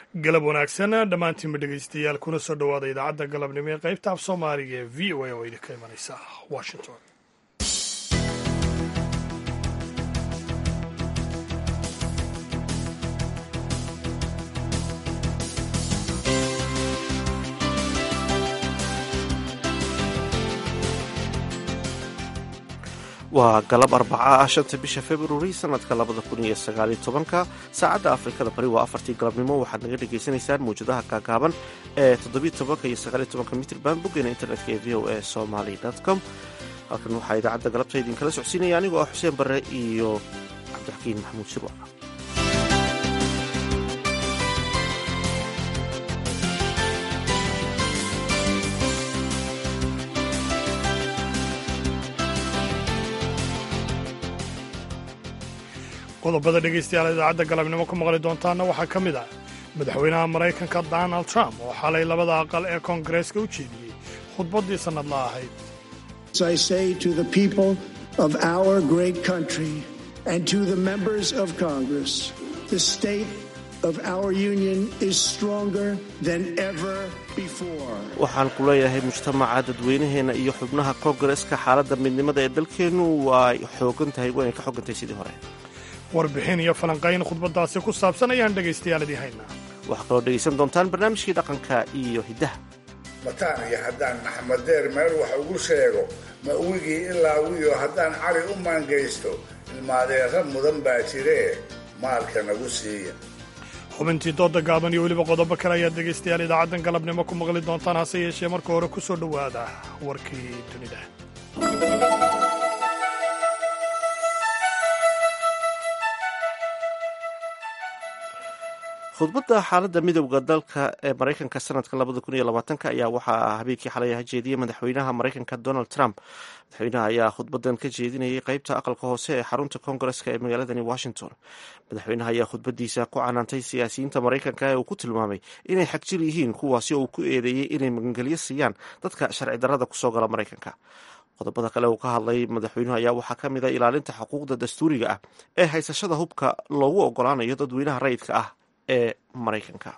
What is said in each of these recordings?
galab wanaagsan dhammaantiinba dhegaystayaal kuna soo dhowaada idaacadda galabnimo ee qaybta af soomaaliga ee v o a oo idinka imanaysa washington waa galab arbaca ah shanta bisha februari sanadka labada kun iyo sagaaliyo tobanka saacadda afrikada bari waa afartii galabnimo waxaad naga dhagaysanaysaan mawjadaha gaagaaban ee toddobiyo tobanka iyo sagaaliyo tobanka mitrban boggeena internetka ee v o a somaly com halkan waxaa idaacadda galabta idinkala socodsiinaya anigoo ah xuseen barre iyo cabdixakiin maxamuud shirwa qodobada dhegaystayaal idaacadda galabnimo ku maqli doontaana waxaa ka mid ah madaxweynaha maraykanka donald trump oo xalay labada aqal ee koongareeska u jeediyey khudbaddii sannadla ahayd I say to the people of our great country and to the members of Congress, the state of our union is stronger than ever before. waxaan ku leeyahay mujtamaca dadweynaheena iyo xubnaha koongareeska xaaladda midnimada ee dalkeennu waa xoogan tahay waanay ka xogan tahay sidii hore warbixin iyo falanqayn khudbaddaasi ku saabsan ayaan dhegaystayaal idii haynaa waxaa kaloo dhegaysan doontaan barnaamijkii dhaqanka iyo hiddaha mataan iyo haddaan maxamed deer meel wax ugu sheego ma wigii ilaa wiyo haddaan cali u maangaysto ilmaadeera mudan baa jiree maalka nagu siiya xubintii dooda gaaban iyo weliba qodobo kale ayaad dhegaystayaal idaacaddan galabnimo ku maqli doontaan hase yeeshee marka hore ku soo dhowaada warkii dunida khudbadda xaaladda midowda dalka ee maraykanka sanadka labada kun iyo labaatanka ayaa waxaa habeenkii xalay ah jeediyey madaxweynaha maraykanka donald trump madaxweynaha ayaa khudbadan ka jeedinayay qeybta aqalka hoose ee xarunta koongareska ee magaaladani washington madaxweynaha ayaa khudbadiisa ku canaantay siyaasiyiinta maraykanka ee uu ku tilmaamay inay xagjir yihiin kuwaasi oo uu ku eedeeyey inay magangelyo siiyaan dadka sharci darrada kusoo gala maraykanka qodobada kale uu ka hadlay madaxweynuhu ayaa waxaa ka mid a ilaalinta xuquuqda dastuuriga ah ee haysashada hubka loogu ogolaanayo dadweynaha rayidka ah ee maraykanka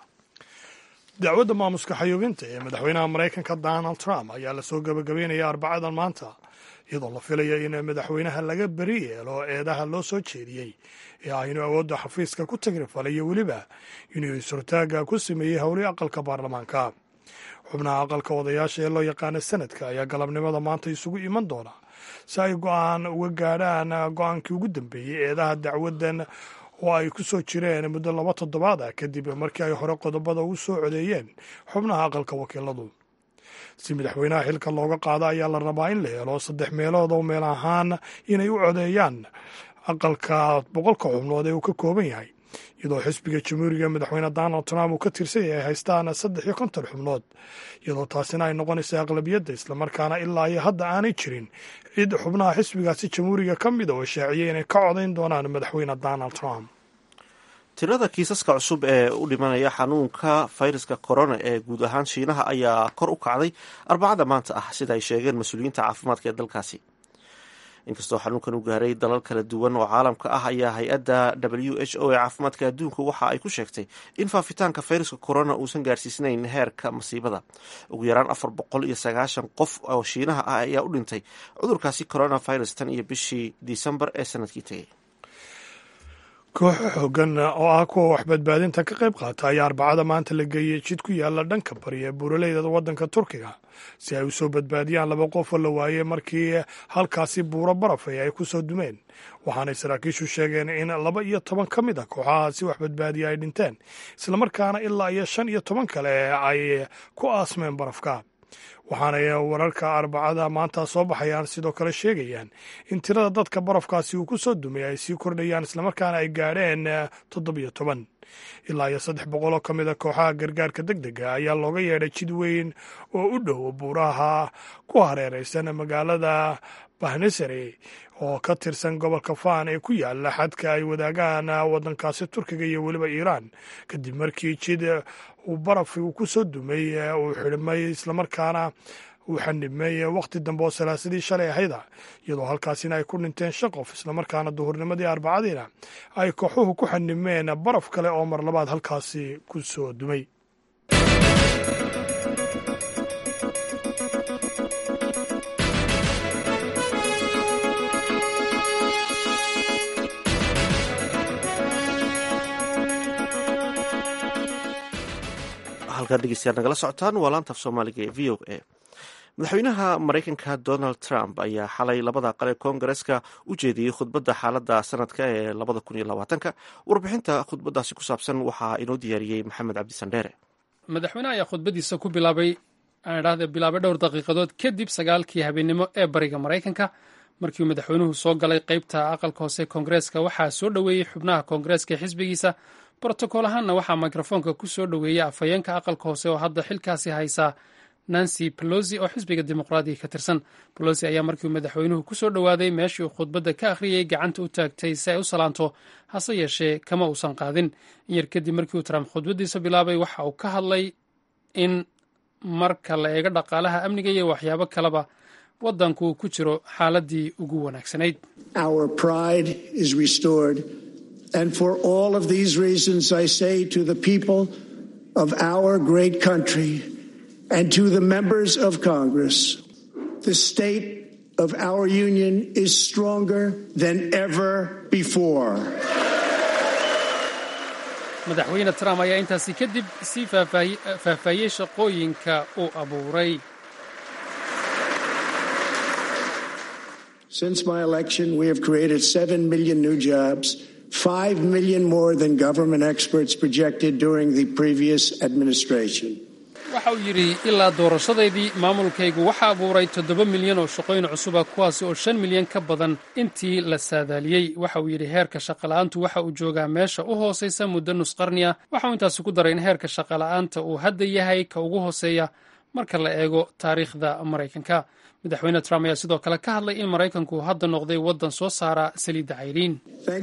dacwadda maamuska xayuubinta ee madaxweynaha maraykanka donald trump ayaa lasoo gabagabeynaya arbacadan maanta iyadoo la filaya in madaxweynaha laga beri yeelo eedaha loo soo jeediyey ee ah inuu awoodda xafiiska ku tagrifalay iyo weliba inuu is-hortaaga ku sameeyey howlii aqalka baarlamaanka xubnaha aqalka odayaasha ee loo yaqaana sanadka ayaa galabnimada maanta isugu iman doona si ay go-aan uga gaadhaan go-aankii ugu dambeeyey eedaha dacwaddan oo ay ku soo jireen muddo laba toddobaad ah kadib markii ay hore qodobada ugu soo codeeyeen xubnaha aqalka wakiiladu si madaxweynaha xilka looga qaado ayaa la rabaa in la helo saddex meelood oo meel ahaan inay u codeeyaan aqalka boqolka xubnood ee uu ka kooban yahay iyadoo xisbiga jamhuuriga madaxweyne donald trump uu ka tirsan yahay haystaan saddex iyo konton xubnood iyadoo taasina ay noqonaysa aqlabiyadda islamarkaana ilaa iyo hadda aanay jirin cid xubnaha xisbigaasi jamhuuriga ka mida oo shaaciyay inay ka codayn doonaan madaxweyne donald trump tirada kiisaska cusub ee u dhimanaya xanuunka fayraska corona ee guud ahaan shiinaha ayaa kor u kacday arbacada maanta ah sida ay sheegeen mas-uuliyiinta caafimaadka ee dalkaasi inkastoo xanuunkan u gaaray dalal kala duwan oo caalamka ah ayaa hay-adda w h o ee caafimaadka adduunka waxa ay ku sheegtay in faafitaanka fayraska corona uusan gaarsiisnayn heerka masiibada ugu yaraan afar boqol iyo sagaashan qof oo shiinaha ah ayaa u dhintay cudurkaasi coronavirus tan iyo bishii disembar ee sanadkii tegay kooxo xoogan oo ah kuwa waxbadbaadinta ka qayb qaata ayaa arbacada maanta la geeyey jid ku yaala dhanka bari ee buuraleyda waddanka turkiga si ay u soo badbaadiyaan laba qof oo la waayey markii halkaasi buuro barafay ay ku soo dumeen waxaanay saraakiishu sheegeen in laba iyo toban ka mid a kooxahaasi wax badbaadiya ay dhinteen islamarkaana ilaa iyo shan iyo toban kale ay ku aasmeen barafka waxaanay wararka arbacada maanta soo baxayaan sidoo kale sheegayaan in tirada dadka barafkaasi uu ku soo dumay ay sii kordhayaan islamarkaana ay gaadheen toddobiyo toban ilaa iyo saddex boqol oo ka mid a kooxaha gargaarka deg dega ayaa looga yeedhay jid weyn oo u dhow buuraha ku hareeraysan magaalada bahnesare oo ka tirsan gobolka faan ee ku yaala xadka ay wadaagaan waddankaasi turkiga iyo weliba iiraan kadib markii jid uu baraf uu ku soo dumay uu xidhmay islamarkaana uu xanibmeeye wakhti dambe oo salaasadii shalay ahayda iyadoo halkaasina ay ku dhinteen shan qof islamarkaana duhurnimadii arbacadiina ay kooxuhu ku xanibmeen baraf kale oo mar labaad halkaasi ku soo dumay halkaad dhegeystayaal nagala socotaan waa laanta af soomaaliga ee v o a madaxweynaha maraykanka donald trump ayaa xalay labada aqal ee koongareska u jeediyey khudbadda xaaladda sanadka ee labada kun iyo labaatanka warbixinta khudbadaasi ku saabsan waxaa inoo diyaariyey maxamed cabdisandheere madaxweynaha ayaa khudbadiisa ku bilaabay aan idhahde bilaabay dhowr daqiiqadood kadib sagaalkii habeennimo ee bariga maraykanka markiiuu madaxweynuhu soo galay qeybta aqalka hoose koongareeska waxaa soo dhoweeyey xubnaha koongareeska ee xisbigiisa brotokool ahaanna waxaa mikrofoonka ku soo dhoweeyey afhayeenka aqalka hoose oo hadda xilkaasi haysaa nancy pelosi oo xisbiga dimuqraadiga ka tirsan pelosi ayaa markiiuu madaxweynuhu ku soo dhowaaday meeshii uu khudbadda ka akhriyey gacanta u taagtay si ay u salaanto hase yeeshee kama uusan qaadin in yar kadib markii uu trump khudbaddiisa bilaabay waxa uu ka hadlay in marka la eego dhaqaalaha amniga iyo waxyaabo kaleba waddanku uu ku jiro xaaladii ugu wanaagsanayd And for all of these reasons, I say to the people of our great country and to the members of Congress, the state of our union is stronger than ever before. madaxweyne trump ayaa intaasi kadib sii faahfaahiyey shaqooyinka uu abuuray Since my election, we have created 7 million new jobs. 5 million more than government experts projected during the previous administration. waxa uu yidhi ilaa doorashadaydii maamulkaygu waxa abuuray toddoba milyan oo shaqooyin cusuba kuwaasi oo shan milyan ka badan intii la saadaaliyey waxa uu yidhi heerka shaqola'aantu waxa uu joogaa meesha u hoosaysa muddo nus qarni ah waxa uu intaasi ku daray in heerka shaqola'aanta uu hadda yahay ka ugu hooseeya marka la eego taariikhda maraykanka madaxweyne trump ayaa sidoo kale ka hadlay in maraykanku hadda noqday waddan soo saara saliidda cayriin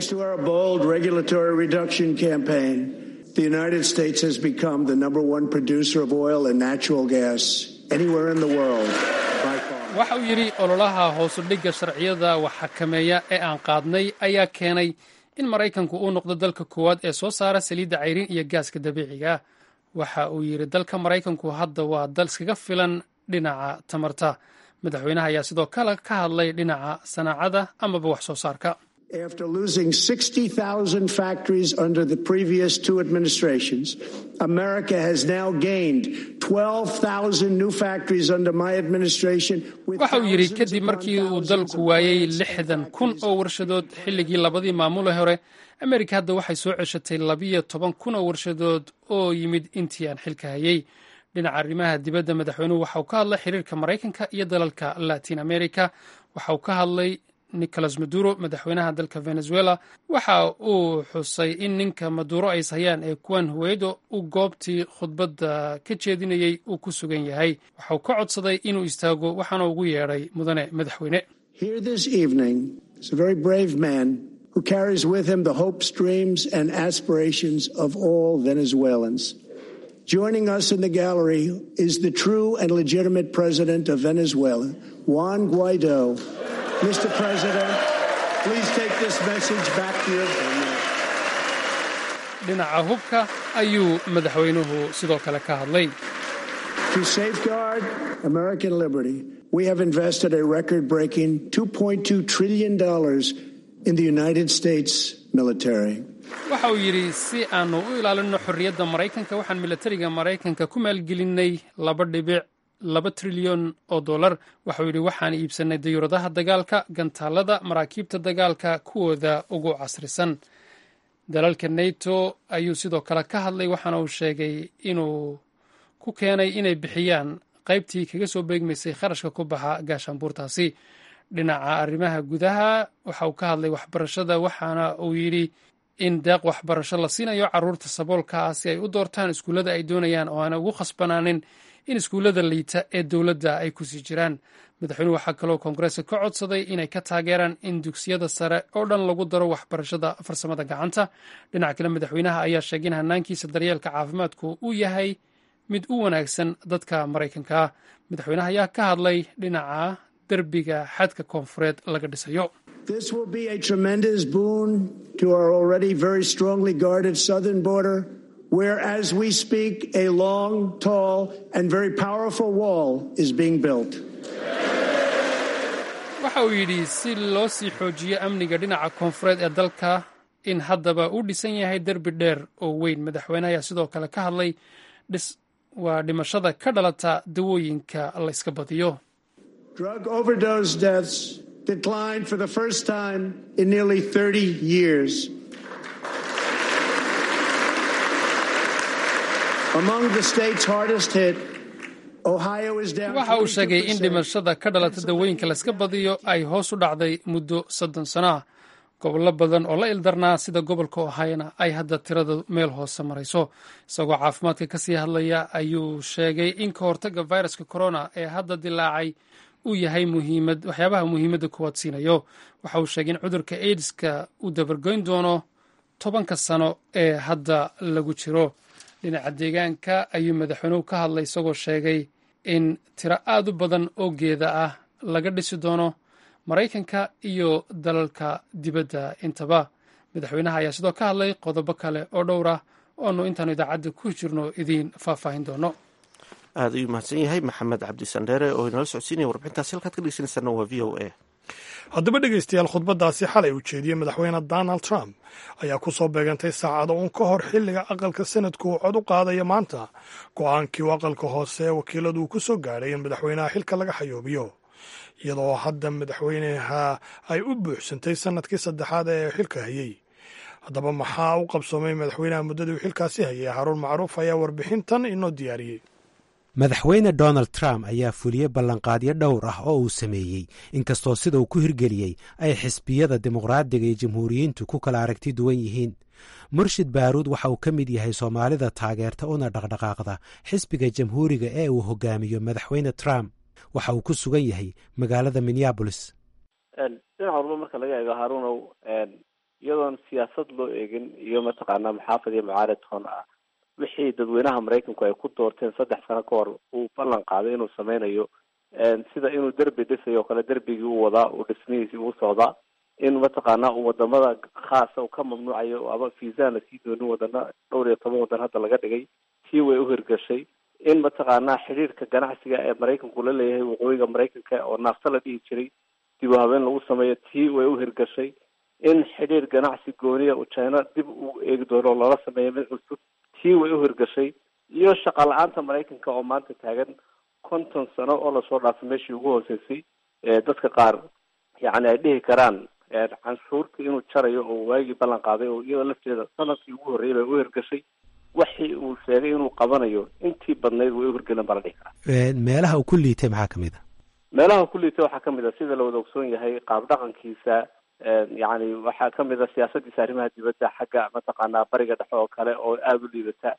The United States has become the number one producer of oil and natural gas anywhere in the world. waxa uu yidhi ololaha hoosudhigga sharciyada wax xakameeya ee aan qaadnay ayaa keenay in maraykanku uu noqdo dalka koowaad ee soo saara saliidda cayriin iyo gaaska dabiiciga waxa uu yidhi dalka maraykanku hadda waa dal iskaga filan dhinaca tamarta madaxweynaha ayaa sidoo kale ka hadlay dhinaca sanaacada amaba wax soo saarka After losing 60,000 factories under the previous two administrations, America has now gained 12,000 new factories under my administration. waxa uu yidhi kadib markii uu dalku waayey lixdan kun oo warshadood xilligii labadii maamule hore amerika hadda waxay soo ceshatay labiyo toban kun oo warshadood oo yimid intii aan xilka hayey dhinaca arrimaha dibadda madaxweynuhu waxa uu ka hadlay xiriirka maraykanka iyo dalalka latin america waxa uu ka hadlay nicolas maduro madaxweynaha dalka venezuela waxa uu xusay in ninka maduro ay ishayaan ee kuwan huweydo uu goobtii khudbadda ka jeedinayey uu ku sugan yahay waxa uu ka codsaday inuu istaago waxaana ugu yeedhay mudane madaxweyne Here this evening is a very brave man who carries with him the hopes, dreams, and aspirations of all Venezuelans. Joining us in the gallery is the true and legitimate president of Venezuela, Juan Guaido. Mr. President, please take this message back to your family. dhinaca hubka ayuu madaxweynuhu sidoo kale ka hadlay To safeguard American liberty, we have invested a record breaking $2.2 trillion in the United States military. waxa uu yidhi si aanu u ilaalinno xorriyadda maraykanka waxaan milatariga maraykanka ku maalgelinay laba dhibic laba trilyan oo dollar waxauu yidhi waxaan iibsannay dayuuradaha dagaalka gantaalada maraakiibta dagaalka kuwooda ugu casrisan dalalka nato ayuu sidoo kale ka hadlay waxaana uu sheegay inuu ku keenay inay bixiyaan qaybtii kaga soo beegmaysay kharashka ku baxa gaashaanbuurtaasi dhinaca arrimaha gudaha waxa uu ka hadlay waxbarashada waxaana uu yidhi in deeq waxbarasho la siinayo caruurta saboolka ah si ay u doortaan iskuullada ay doonayaan oo aana ugu khasbanaanin in iskuullada liita ee dowladda ay kusii jiraan madaxweynuhu waxaa kaloo koongareeska ka codsaday inay ka taageeraan in dugsiyada sare oo dhan lagu daro waxbarashada farsamada gacanta dhinaca kale madaxweynaha ayaa sheegay in hanaankiisa daryeelka caafimaadku uu yahay mid u wanaagsan dadka maraykanka ah madaxweynaha ayaa ka hadlay dhinaca derbiga xadka koonfureed laga dhisayo This will be a tremendous boon to our already very strongly guarded southern border, where, as we speak, a long, tall, and very powerful wall is being built. waxa uu yidhi si loo sii xoojiyo amniga dhinaca koonfureed ee dalka in haddaba uu dhisan yahay derbi dheer oo weyn madaxweynaha ayaa sidoo kale ka hadlay waa dhimashada ka dhalata dawooyinka la yska badiyo Drug overdose deaths declined for the first time in nearly 30 years. Among the states hardest hit, Ohio is down. waxa uu sheegay in 42%. dhimashada ka dhalata dawooyinka la yska badiyo ay hoos u dhacday muddo soddon sano ah gobollo badan oo la ildarnaa sida gobolka ohayona ay hadda tirada meel hoose marayso isagoo caafimaadka kasii hadlaya ayuu sheegay in ka hortagga viruska corona ee hadda dilaacay uu yahay muhiimad waxyaabaha muhiimadda kuwaad siinayo waxa uu sheegay in cudurka aids-ka uu dabargoyn doono tobanka sano ee hadda lagu jiro dhinaca deegaanka ayuu madaxweynuhu ka hadlay isagoo sheegay in tiro aad u badan oo geeda ah laga dhisi doono maraykanka iyo dalalka dibadda intaba madaxweynaha ayaa sidoo ka hadlay qodobo kale oo dhowr ah oonu intaanu idaacadda ku jirno idiin faahfaahin doono aada ayuu mahadsan yahay maxamed cabdisandheere oo inala socodsiinaya warbixintaasi halkaad ka dhegeysaneysana waa v o a haddaba dhegaystayaal khudbaddaasi xalay uu jeediyey madaxweyne donald trump ayaa ku soo beegantay saacado uun ka hor xilliga aqalka sanadku uu cod u qaadaya maanta go-aankii uu aqalka hoose ee wakiiladu uu ku soo gaadhay in madaxweynaha xilka laga xayoobiyo iyadoo hadda madaxweynaha ay u buuxsantay sanadkii saddexaad ee xilka hayey haddaba maxaa u qabsoomay madaxweynaha muddadii uu xilkaasi hayay haruun macruuf ayaa warbixintan inoo diyaariyey madaxweyne donald trump ayaa fuliyey ballanqaadyo dhowr ah oo uu sameeyey inkastoo sida uu ku hirgeliyey ay xisbiyada dimuqraadiga iyo jamhuuriyiintu ku kala aragti duwan yihiin murshid baaruud waxa uu ka mid yahay soomaalida taageerta una dhaqdhaqaaqda xisbiga jamhuuriga ee uu hogaamiyo madaxweyne trump waxa uu ku sugan yahay magaalada minneabolis dhinaca walba marka laga eego haruunow iyadoon siyaasad loo eegin iyo mataqaanaa maxaafad iyo mucaarad toon ah wixii dadweynaha maraykanku ay ku doorteen saddex sano ka hor uu ballan qaaday inuu sameynayo sida inuu derbi dhisayo o kale derbigii u wadaa uu dhismihiisii uu socdaa in mataqaanaa uu wadamada khaasa uu ka mamnuucayo ama fiisaan la sii doonin wadana dhowr iyo toban wadan hadda laga dhigay tii way uhirgashay in mataqaanaa xidhiirka ganacsiga ee maraykanku la leeyahay waqooyiga maraykanka oo naafta la dhihi jiray dib u habeen lagu sameeyo tii way uhirgashay in xidhiir ganacsi gooniya uu china dib u eegi doono loola sameeyo mid cusub tii way uhirgashay iyo shaqa la-aanta maraykanka oo maanta taagan konton sano oo lasoo dhaafay meeshii ugu hooseysay dadka qaar yacni ay dhihi karaan canshuurta inuu jarayo oo waagii ballan qaaday oo iyadoo lafteeda sanadkii ugu horreeyay bay uhirgashay waxii uu sheegay inuu qabanayo intii badnayd way uhirgelin baa la dhihi karaa meelaha uu ku liitay maxaa ka mid a meelaha ku liitay waxaa kamid a sida la wada ogsoon yahay qaab dhaqankiisa yacni waxaa kamid a siyaasadiisa arrimaha dibadda xagga mataqaanaa bariga dhexe oo kale oo aada u liidata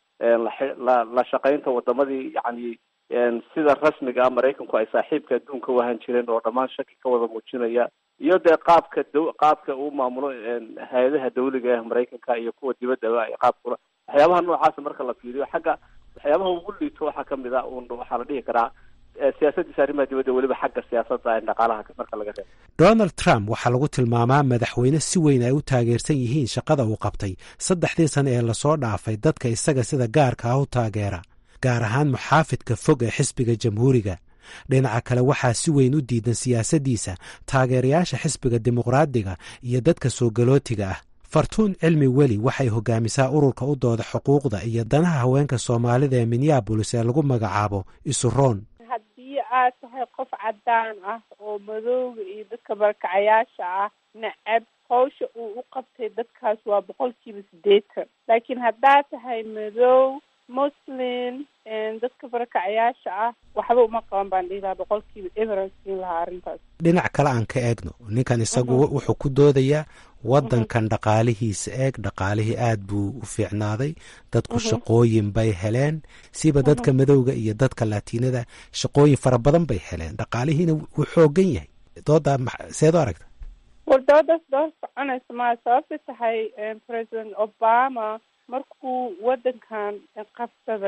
la la shaqaynta wadamadii yacni sida rasmiga ah maraykanku ay saaxiibka adduunka u ahaan jireen oo dhammaan shaki ka wada muujinaya iyo dee qaabka d qaabka uu maamulo hay-adaha dawliga ah maraykanka iyo kuwa dibaddaba ay qaabkula waxyaabaha noocaasa marka la fiiriyo xagga waxyaabaha ugu liito waxaa kamid a un waxaa la dhihi karaa siyaasadiisa arrimaha dibadda weliba xagga siyaasadda dhaqaalaha marka laga reebo donald trump waxaa lagu tilmaamaa madaxweyne si weyn ay u taageersan yihiin shaqada uu qabtay saddexdii sano ee lasoo dhaafay dadka isaga sida gaarka ah u taageera gaar ahaan muxaafidka fog ee xisbiga jamhuuriga dhinaca kale waxaa si weyn u diidan siyaasaddiisa taageerayaasha xisbiga dimuqraadiga iyo dadka soo galootiga ah fartuun cilmi weli waxay hogaamisaa ururka u dooda xuquuqda iyo danaha haweenka soomaalida ee minneabolis ee lagu magacaabo isuroon haddii aad tahay qof caddaan ah oo madooga iyo dadka barakacayaasha ah necab hawsha uu u qabtay dadkaas waa boqolkiiba siddeetan laakiin haddaad tahay madow muslim dadka barakacayaasha ah waxba uma qaban baan dhihi lahaa boqolkiiba everan siin lahaa arrintaas dhinac kale aan ka eegno ninkan isagu wuxuu ku doodayaa waddankan dhaqaalihiisa eeg dhaqaalihii aad buu u fiicnaaday dadku shaqooyin bay heleen siba dadka madowga iyo dadka latiinada shaqooyin fara badan bay heleen dhaqaalihiina wuu xoogan yahay dooda seed u aragta war doodaas doo soconaysa maa sababta tahay president obama markuu waddankan qabsaday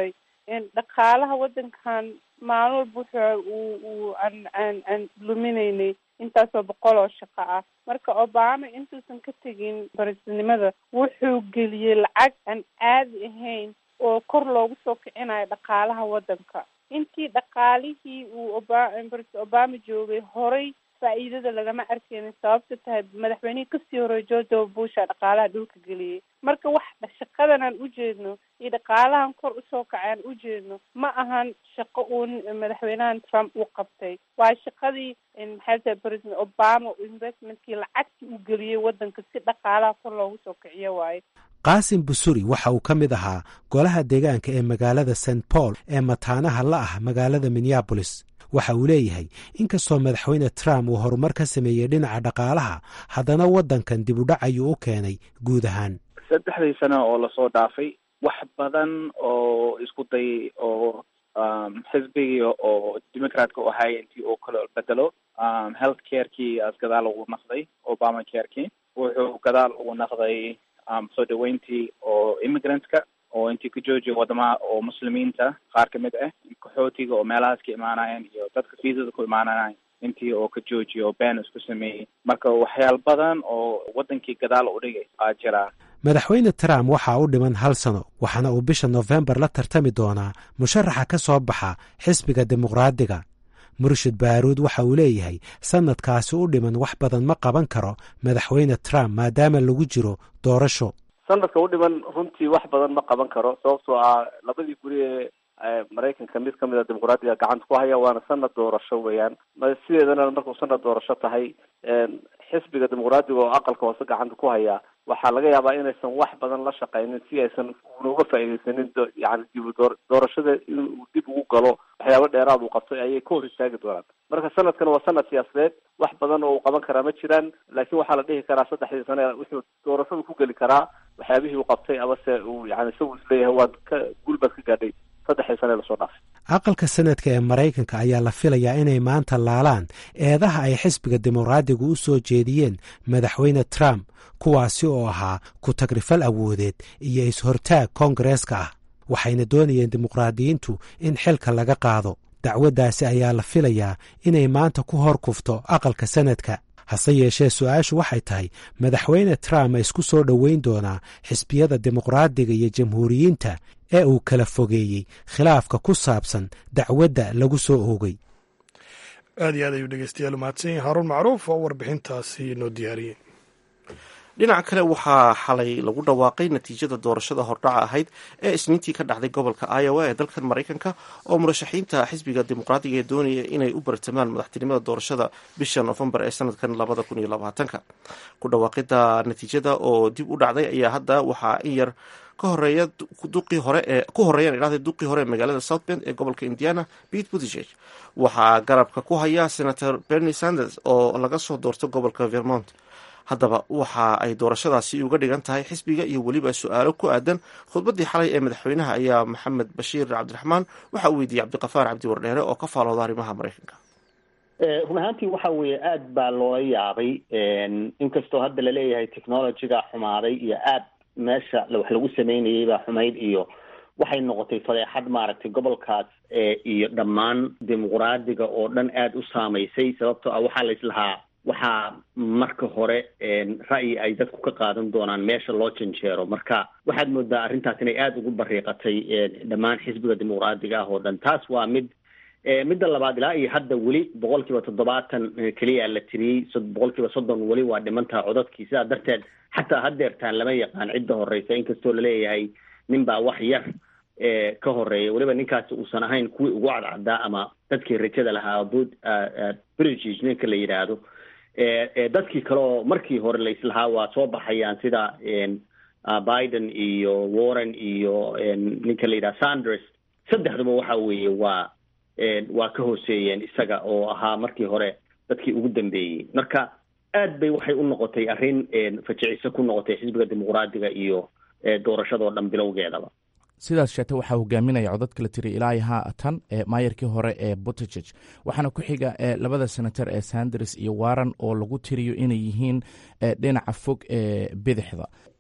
dhaqaalaha waddankan maalin walba wuxuu uu uu aan aan aan luminaynay intaasoo boqol oo shaqo ah marka obama intuusan ka tegin bariisnimada wuxuu geliyey lacag aan caadi ahayn oo kor loogu soo kicinayo dhaqaalaha waddanka intii dhaqaalihii uu oba baris obama joogay horay faa'iidada lagama arkeynin sababta tahay madaxweynihii kasii horey george w busha dhaqaalaha dhulka geliyey marka wax shaqadan aan ujeedno iyo dhaqaalahan kor usoo kacay aan ujeedno ma ahan shaqo uun madaxweynahan trump uu qabtay waa shaqadii maxay tahay president obama investmentkii lacagtii uu geliyey waddanka si dhaqaalaha kor loogu soo kiciyo waaye qaasim busuri waxa uu ka mid ahaa golaha deegaanka ee magaalada st paul ee mataanaha la ah magaalada minneabolis waxa uu leeyahay inkastoo madaxweyne trump uu horumar ka sameeyey dhinaca dhaqaalaha haddana waddankan dib u dhac ayuu u keenay guud ahaan saddexdii sano oo lasoo dhaafay wax badan oo isku day oo xisbigii oo democratka u ahay intii uu kala bedelo health carekii as gadaal ugu naqday obama carekii wuxuu gadaal ugu naqday soo dhaweyntii oo immigrantska oo intii ka joojiya wadamaha oo muslimiinta qaar ka mid ah qaxootiga oo meelahaas ka imaanayeen iyo dadka fiisada ku imaanayeen intii oo ka joojiya oo been isku sameeyey marka waxyaal badan oo waddankii gadaal u dhigay aa jiraa madaxweyne trump waxaa u dhiman hal sano waxaana uu bisha nofembar la tartami doonaa musharaxa ka soo baxa xisbiga dimuqraadiga murshid baaruud waxa uu leeyahay sanadkaasi u dhiman wax badan ma qaban karo madaxweyne trump maadaama lagu jiro doorasho sanadka u dhiman runtii wax badan ma qaban karo sababtoo ah labadii guri ee maraykanka mid kamid a dimuqraadiga gacanta ku haya waana sanad doorasho weeyaan sideedana markuu sanad doorasho tahay xisbiga dimuqraadiga oo aqalka hoose gacanta ku haya waxaa laga yaabaa inaysan wax badan la shaqaynin si aysan una uga faaideysanin yani dib doorashada inuu dib ugu galo waxyaabo dheeraad uu qabtay ayay ka hor istaagi doonaan marka sanadkan waa sanad siyaasadeed wax badan oo uu qaban karaa ma jiraan laakiin waxaa la dhihi karaa saddexdii sane wuxuu doorashada ku geli karaa waxyaabihii uu qabtay amase uu yani isagu isleeyahay waad ka guulbaad ka gaadhay saddexdii sane lasoo dhaafay aqalka sanadka ee maraykanka ayaa la filayaa inay maanta laalaan eedaha ay xisbiga dimuqraadigu u soo jeediyeen madaxweyne trump kuwaasi oo ahaa ku tagrifal awoodeed iyo is-hortaag koongareeska ah waxayna doonayeen dimuqraadiyiintu in xilka laga qaado dacwaddaasi ayaa la filayaa inay maanta ku hor kufto aqalka sanadka hase yeeshee su-aashu waxay tahay madaxweyne trump ma isku soo dhoweyn doonaa xisbiyada dimuqraadiga iyo jamhuuriyiinta ee uu kala fogeeyey khilaafka ku saabsan dacwadda lagu soo oogay aad iyo aad ayuu dhegeystayaal umahadsan yahay haaruun macruuf oo warbixintaasi noo diyaariyey dhinaca kale waxaa xalay lagu dhawaaqay natiijada doorashada hordhaca ahayd ee isniintii ka dhacday gobolka iowa ee dalkan maraykanka oo murashaxiinta xisbiga dimuqraadiga ee doonaya inay u bartamaan madaxtinimada doorashada bisha nofembar ee sanadkan labada kun iyo labaatanka ku dhawaaqida natiijada oo dib u dhacday ayaa hadda waxaa in yar ka horeeya duqii hore ee ku horeeyaan idhahda duqii hore ee magaalada south bend ee gobolka indiana pete buttigieg waxaa garabka ku haya senator bernie sanders oo laga soo doorto gobolka vermont haddaba waxa ay doorashadaasi uga dhigan tahay xisbiga iyo weliba su-aalo ku aadan khudbaddii xalay ee madaxweynaha ayaa maxamed bashiir cabdiraxmaan waxa uu weydiiyey cabdiqafaar cabdi wardheere oo ka faalooda arrimaha maraykanka run ahaantii waxa weeye aad baa loola yaabay inkastoo hadda laleeyahay technologyga xumaaday iyo aad meesha wax lagu sameynayay baa xumayd iyo waxay noqotay fadeexad maaragtay gobolkaas iyo dhammaan dimuqraadiga oo dhan aada u saamaysay sababtoo ah waxaa la islahaa waxaa marka hore ra'yi ay dadku ka qaadan doonaan meesha loo janjeero marka waxaad moodaa arrintaas inay aada ugu bariiqatay dhammaan xisbiga dimuqraadiga ah oo dhan taas waa mid midda labaad ilaa iyo hadda weli boqol kiiba toddobaatan keliya la tiriyey boqol kiiba soddon weli waa dhimantaha codadkii sidaa darteed xataa hadeertaan lama yaqaan cidda horeysa inkastoo laleeyahay nin baa wax yar ka horeeya weliba ninkaasi uusan ahayn kuwii ugu cadcaddaa ama dadkii rajada lahaa bud british ninka la yidhaahdo dadkii kale oo markii hore la islahaa waa soo baxayaan sida biden iyo warren iyo ninka la yidhaha sanders saddexduba waxa weeye waa waa ka hooseeyeen isaga oo ahaa markii hore dadkii ugu dambeeyey marka aad bay waxay u noqotay arrin fajiciso ku noqotay xisbiga dimuqraadiga iyo doorashadoo dhan bilowgeedaba sidaas sheegtay waxaa hogaaminaya codadka la tiri ilaa haatan maayarkii hore ee buttigieg waxaana ku xiga labada senator ee sanders iyo warren oo lagu tiriyo inay yihiin dhinaca fog ee bidixda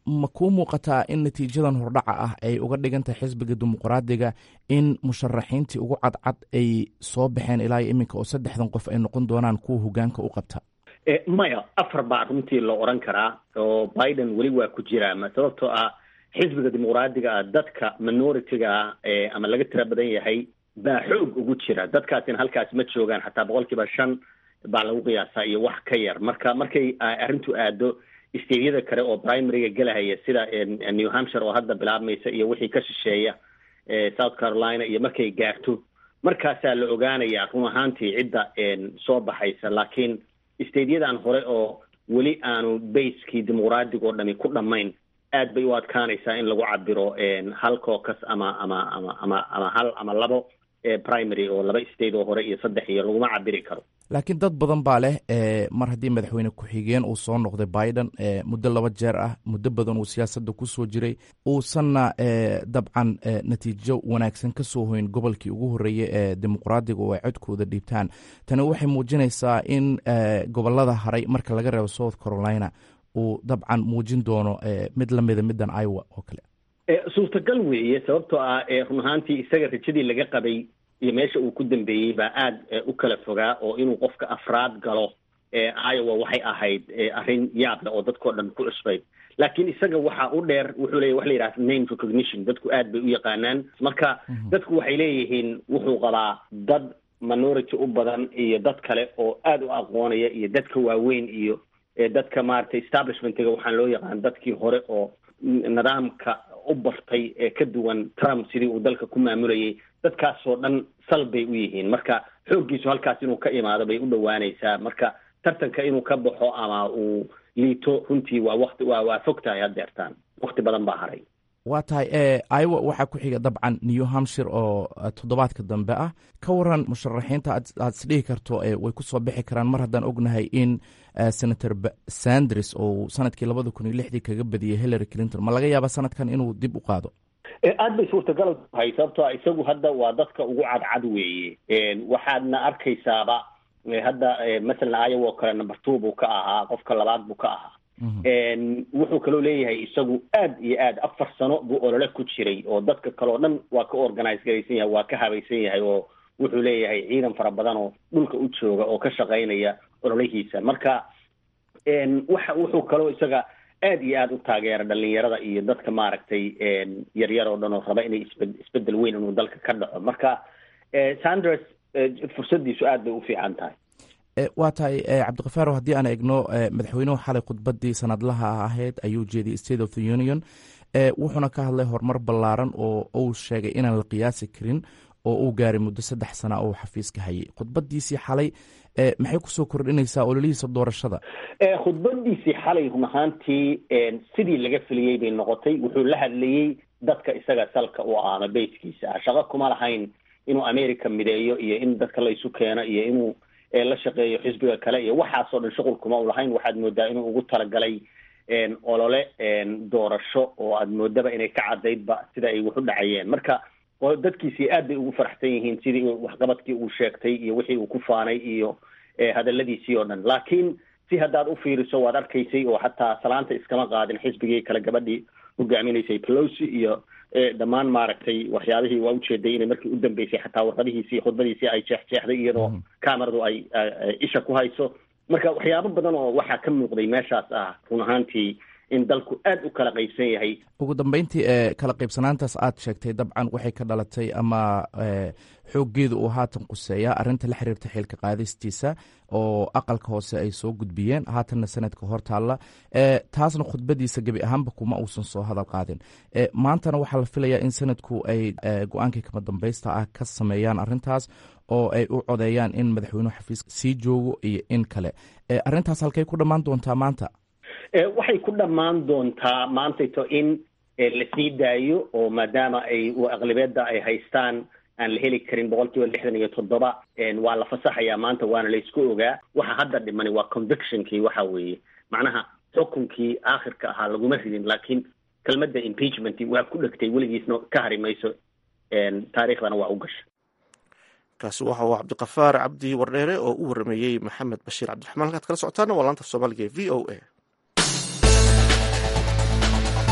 ma kuu muuqataa in natiijadan hordhaca ah ay uga dhigan tahay xisbiga dimuqraadiga in musharaxiintii ugu cadcad ay soo baxeen ilaa iyo iminka oo saddexdan qof ay noqon doonaan kuwa hogaanka u qabta maya afar baa runtii la oran karaa oo biden weli waa ku jiraa ma sababtoo ah xisbiga dimuqraadiga ah dadka minority-ga ah ama laga tira badan yahay baa xoog ugu jira dadkaasina halkaas ma joogaan xataa boqol kiiba shan baa lagu qiyaasaa iyo wax ka yar marka markay arrintu aado steydyada kale oo primaryga gelahaya sida new hampshire oo hadda bilaabmaysa iyo wixii ka shisheeya south carolina iyo markay gaarto markaasaa la ogaanayaa run ahaantii cidda soo baxaysa laakiin steyadyadan hore oo weli aanu baskii dimuqraadiga oo dhami ku dhammayn aad bay u adkaanaysaa in lagu cabiro hal cocus ama ama ama ama ama hal ama labo primary oo laba state oo hore iyo saddex iyo laguma cabiri karo laakiin dad badan baa leh mar haddii madaxweyne ku-xigeen uu soo noqday biden muddo laba jeer ah muddo badan uu siyaasadda kusoo jiray uusanna dabcan natiijo wanaagsan ka soo hoyn gobolkii ugu horreeyey ee dimuqraadiga oo ay codkooda dhiibtaan tani waxay muujinaysaa in gobolada haray marka laga reebo south carolina uu dabcan muujin doono mid lamida middan iowa oo kale suurtagal weeye sababtoo ah run ahaantii isaga rajadii laga qabay iyo meesha uu ku dambeeyey baa aad u kala fogaa oo inuu qofka afraad galo iowa waxay ahayd arrin yaable oo dadkao dhan ku cusbayd laakiin isaga waxa u dheer wuxuu leeyahy wax la yidhaha name recognition dadku aad bay u yaqaanaan marka dadku waxay leeyihiin wuxuu qabaa dad minority u badan iyo dad kale oo aad u aqoonaya iyo dadka waaweyn iyo dadka maaragtay establishmentiga waxaan loo yaqaan dadkii hore oo nidaamka u bartay ee ka duwan trump sidii uu dalka ku maamulayay dadkaasoo dhan sal bay u yihiin marka xooggiisu halkaas inuu ka imaado bay u dhowaanaysaa marka tartanka inuu ka baxo ama uu liito runtii waa wati waa waa fog tahay haddeertaan wakti badan baa haray waa tahay iowa waxaa ku xiga dabcan new hampshire oo toddobaadka dambe ah ka waran musharaxiinta aad isdhihi karto way kusoo bixi karaan mar haddaan ognahay in senator sanders oo sanadkii labada kun iyo lixdii kaga badiyey hillary clinton ma laga yaaba sanadkan inuu dib u qaado aad bay suurtagal tahay sababtoo a isagu hadda waa dadka ugu cadcad weeye waxaadna arkaysaaba hadda masalan iowa oo kale number two buu ka ahaa qofka labaad buu ka ahaa wuxuu kaloo leeyahay isagu aad iyo aad afar sano buu olole ku jiray oo dadka kale oo dhan waa ka organize garaysan yahay waa ka habaysan yahay oo wuxuu leeyahay ciidan fara badan oo dhulka u jooga oo ka shaqaynaya ololihiisa marka waxa wuxuu kaloo isaga aad iyo aad u taageera dhalinyarada iyo dadka maaragtay yaryar oo dhan oo raba inay isbe isbedel weyn inuu dalka ka dhaco marka sanders fursadiisu aad bay u fiican tahay waa tahay cabdikafaaro haddii aan egno madaxweynuhu xalay khudbadii sanadlaha ahayd ayuu jeediyey state of the union wuxuuna ka hadlay horumar ballaaran oo uu sheegay inaan la qiyaasi karin oo uu gaaray muddo saddex sana oo xafiiska hayay khudbadiisii xalay maxay kusoo kordhinaysaa ololihiisa doorashada khudbadiisii xalay run ahaantii sidii laga filiyey bay noqotay wuxuu la hadlayey dadka isaga salka u ah ama bayskiisa ah shaqo kuma lahayn inuu america mideeyo iyo in dadka laysu keeno iyo inuu la shaqeeyo xisbiga kale iyo waxaasoo dhan shuqul kuma u lahayn waxaad moodaa inuu ugu talagalay olole doorasho oo aad moodaba inay ka cadaydba sida ay wax u dhacayeen marka dadkiisii aad bay ugu faraxsan yihiin sidii waxqabadkii uu sheegtay iyo wixii uu ku faanay iyo hadaladiisii oo dhan laakiin si haddaad u fiiriso waad arkaysay oo xataa salaanta iskama qaadin xisbigii kale gabadhii hogaaminaysay pelosi iyo dhammaan maaragtay waxyaabihii waa ujeeday inay markii u dambeysay xataa warqadihiisii khudbadiisii ay jeexjeexday iyadoo cameradu ay isha ku hayso marka waxyaabo badan oo waxaa ka muuqday meeshaas ah run ahaantii in dalku aad u kala qaybsan yahay ugu dambeyntii e kala qaybsanaantaas aad sheegtay dabcan waxay ka dhalatay ama xooggeedu uu haatan quseeya arrinta la xiriirta xilka qaadistiisa oo aqalka hoose ay soo gudbiyeen haatanna sanadka hor taalla taasna khudbadiisa gebi ahaanba kuma uusan soo hadal qaadin maantana waxaa la filayaa in sanadku ay go-aankii kama dambaysta ah ka sameeyaan arrintaas oo ay u codeeyaan in madaxweynuhu xafiiska sii joogo iyo in kale arrintaas halkay ku dhammaan doontaa maanta waxay ku dhammaan doontaa maantayto in la sii daayo oo maadaama ay aqlibeedda ay haystaan aan la heli karin boqol kiiba lixdan iyo toddoba waa la fasaxayaa maanta waana la isku ogaa waxa hadda dhimani waa convictionkii waxa weeye macnaha xukunkii aakhirka ahaa laguma ridin laakiin kelmadda impeachment waa ku dhegtay weligiisna ka hari mayso taariikhdana waa u gasha kaasi waxa uu cabdikafaar cabdi wardheere oo u warameeyey maxamed bashiir cabdiraxmaan halkaad kala socotaana waa laanta soomaaliga e v o a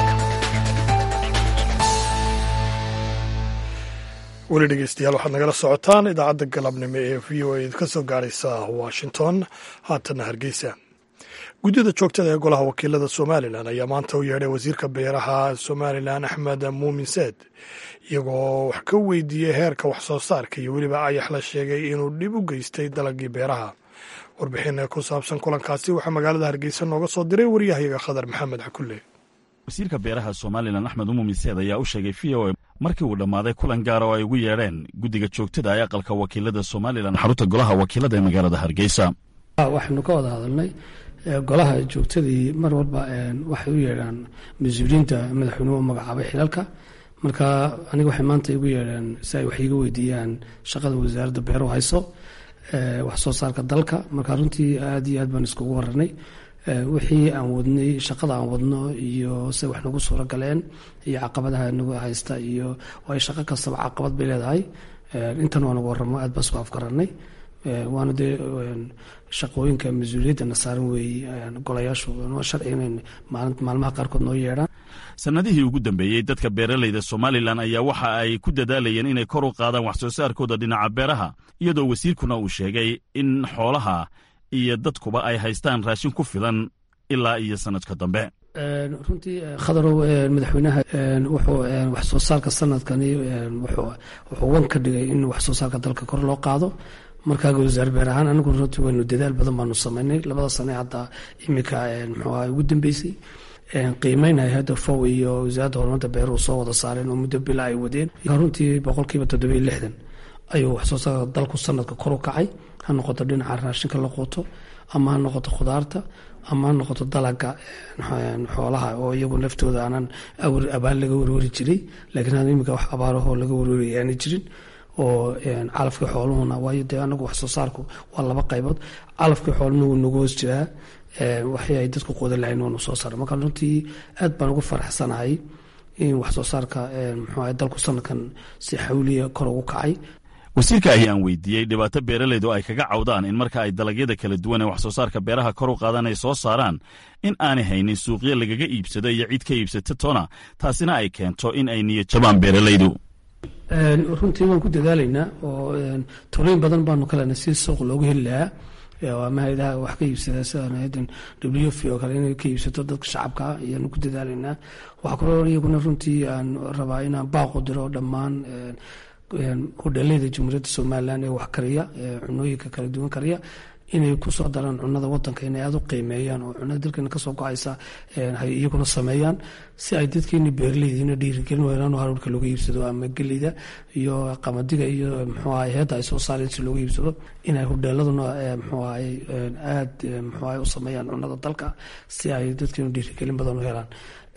weli dhegeystayaal waxaad nagala socotaan idaacadda galabnimo ee v o a ka soo gaaraysa washington haatanna hargeysa guddida joogtada ee golaha wakiilada somalilan ayaa maanta u yeedhay wasiirka beeraha somalilan axmed muumin seed iyagoo wax ka weydiiyey heerka wax soo saarka iyo weliba ayax la sheegay inuu dhib u geystay dalagii beeraha warbixin ku saabsan kulankaasi waxaa magaalada hargeysa nooga soo diray waryahayaga khadar maxamed xakulle wasiirka beeraha somalilan axmed umumin seed ayaa u sheegay v o a markii uu dhammaaday kulan gaara oo ay ugu yeedheen guddiga joogtada ee aqalka wakiilada somalilan xarunta golaha wakiilada ee magaalada hargeysa waxaynu ka wada hadalnay golaha joogtadii mar walba waxay u yeedhaan mas-uuliyiinta madaxweynuhu u magacaabay xilalka marka aniga waxay maanta igu yeedheen si ay wax iiga weydiiyaan shaqada wasaaradda beeruhu hayso wax soo saarka dalka marka runtii aad iyo aad baan iskugu waranay wixii aan wadnay shaqada aan wadno iyo se wax nagu suuro galeen iyo caqabadaha nagu haysta iyo waayo shaqo kastaba caqabad bay leedahay intan waa nagu waramo aad baan isku afgaranay waana dee shaqooyinka mas-uuliyadana saaran weeye golayaashu sharci inay maalmaha qaarkood noo yeedhaan sannadihii ugu dambeeyey dadka beeralayda somalilan ayaa waxa ay ku dadaalayeen inay kor u qaadaan wax soo saarkooda dhinaca beeraha iyadoo wasiirkuna uu sheegay in xoolaha iyo dadkuba ay haystaan raashin ku filan ilaa iyo sanadka dambe runtii khadarow madaxweynaha wuxuu wax soo saarka sanadkani wuxuu wan ka dhigay in wax soo saarka dalka kor loo qaado markaa wasaar beer ahaan anigu runtii waynu dadaal badan baanu samaynay labada sane hadda imika muxuu aha ugu dambeysay qiimeynaya hadda fow iyo wasaaradda horumarta beeruhu soo wada saareen oo muddo bila ay wadeen runtii boqolkiiba toddobiyo lixdan ayuu wax soo saarka dalku sanadka kor u kacay ha noqoto dhinaca raashinka la quuto ama ha noqoto khudaarta ama ha noqoto dalaga xoolaha oo iyagu laftooda aanan abaan laga warwari jiray laakiin had imika wax abaarahoo laga warwaraya aana jirin oo calafkii xooluhuna waayo dee anagu wax soo saarku waa laba qaybood calafkii xooluhuna wuu nagu hoos jiraa waxii ay dadku quudan lahayn waanu soo saara marka runtii aad baan ugu faraxsanahay in wax soo saarka muxuu dalku sanadkan si xawliya kor ugu kacay wasiirka ayaan weydiiyey dhibaato beeralaydu ay kaga cawdaan in marka ay dalagyada kala duwan ee wax soo saarka beeraha kor u qaadan ay soo saaraan in aanay haynin suuqyo lagaga iibsado iyo cid ka iibsata tona taasina ay keento in ay niyad jabaan beeralaydu runtii waan ku dadaalaynaa oo talooyin badan baanu kalena si suuq loogu heli lahaa ama hayadaha wax ka iibsada sidaan haydan w f oo kale inay ka iibsato dadka shacabka ayaanu ku dadaalaynaa waxaa kaloo iyaguna runtii aan rabaa inaan baaqu diro dhammaan hudheeleyda jamhuuriyadda somalilan ee wax kariya cunooyinka kala duwan kariya inay kusoo daraan cunada wadanka inay aada u qiimeeyaan oo cunada dalkeena kasoo go-aysa hay iyaguna sameeyaan si ay dadkeeni beeraleydiina dhiirigelin weeraan haruurka looga iibsado ama gelida iyo qamadiga iyo muxuu ahay heedda ay soo saareen si looga iibsado inay hudheeladuna muxuu ahay aad muxuu ahay u sameeyaan cunada dalka si ay dadkeenu dhiirigelin badan u helaan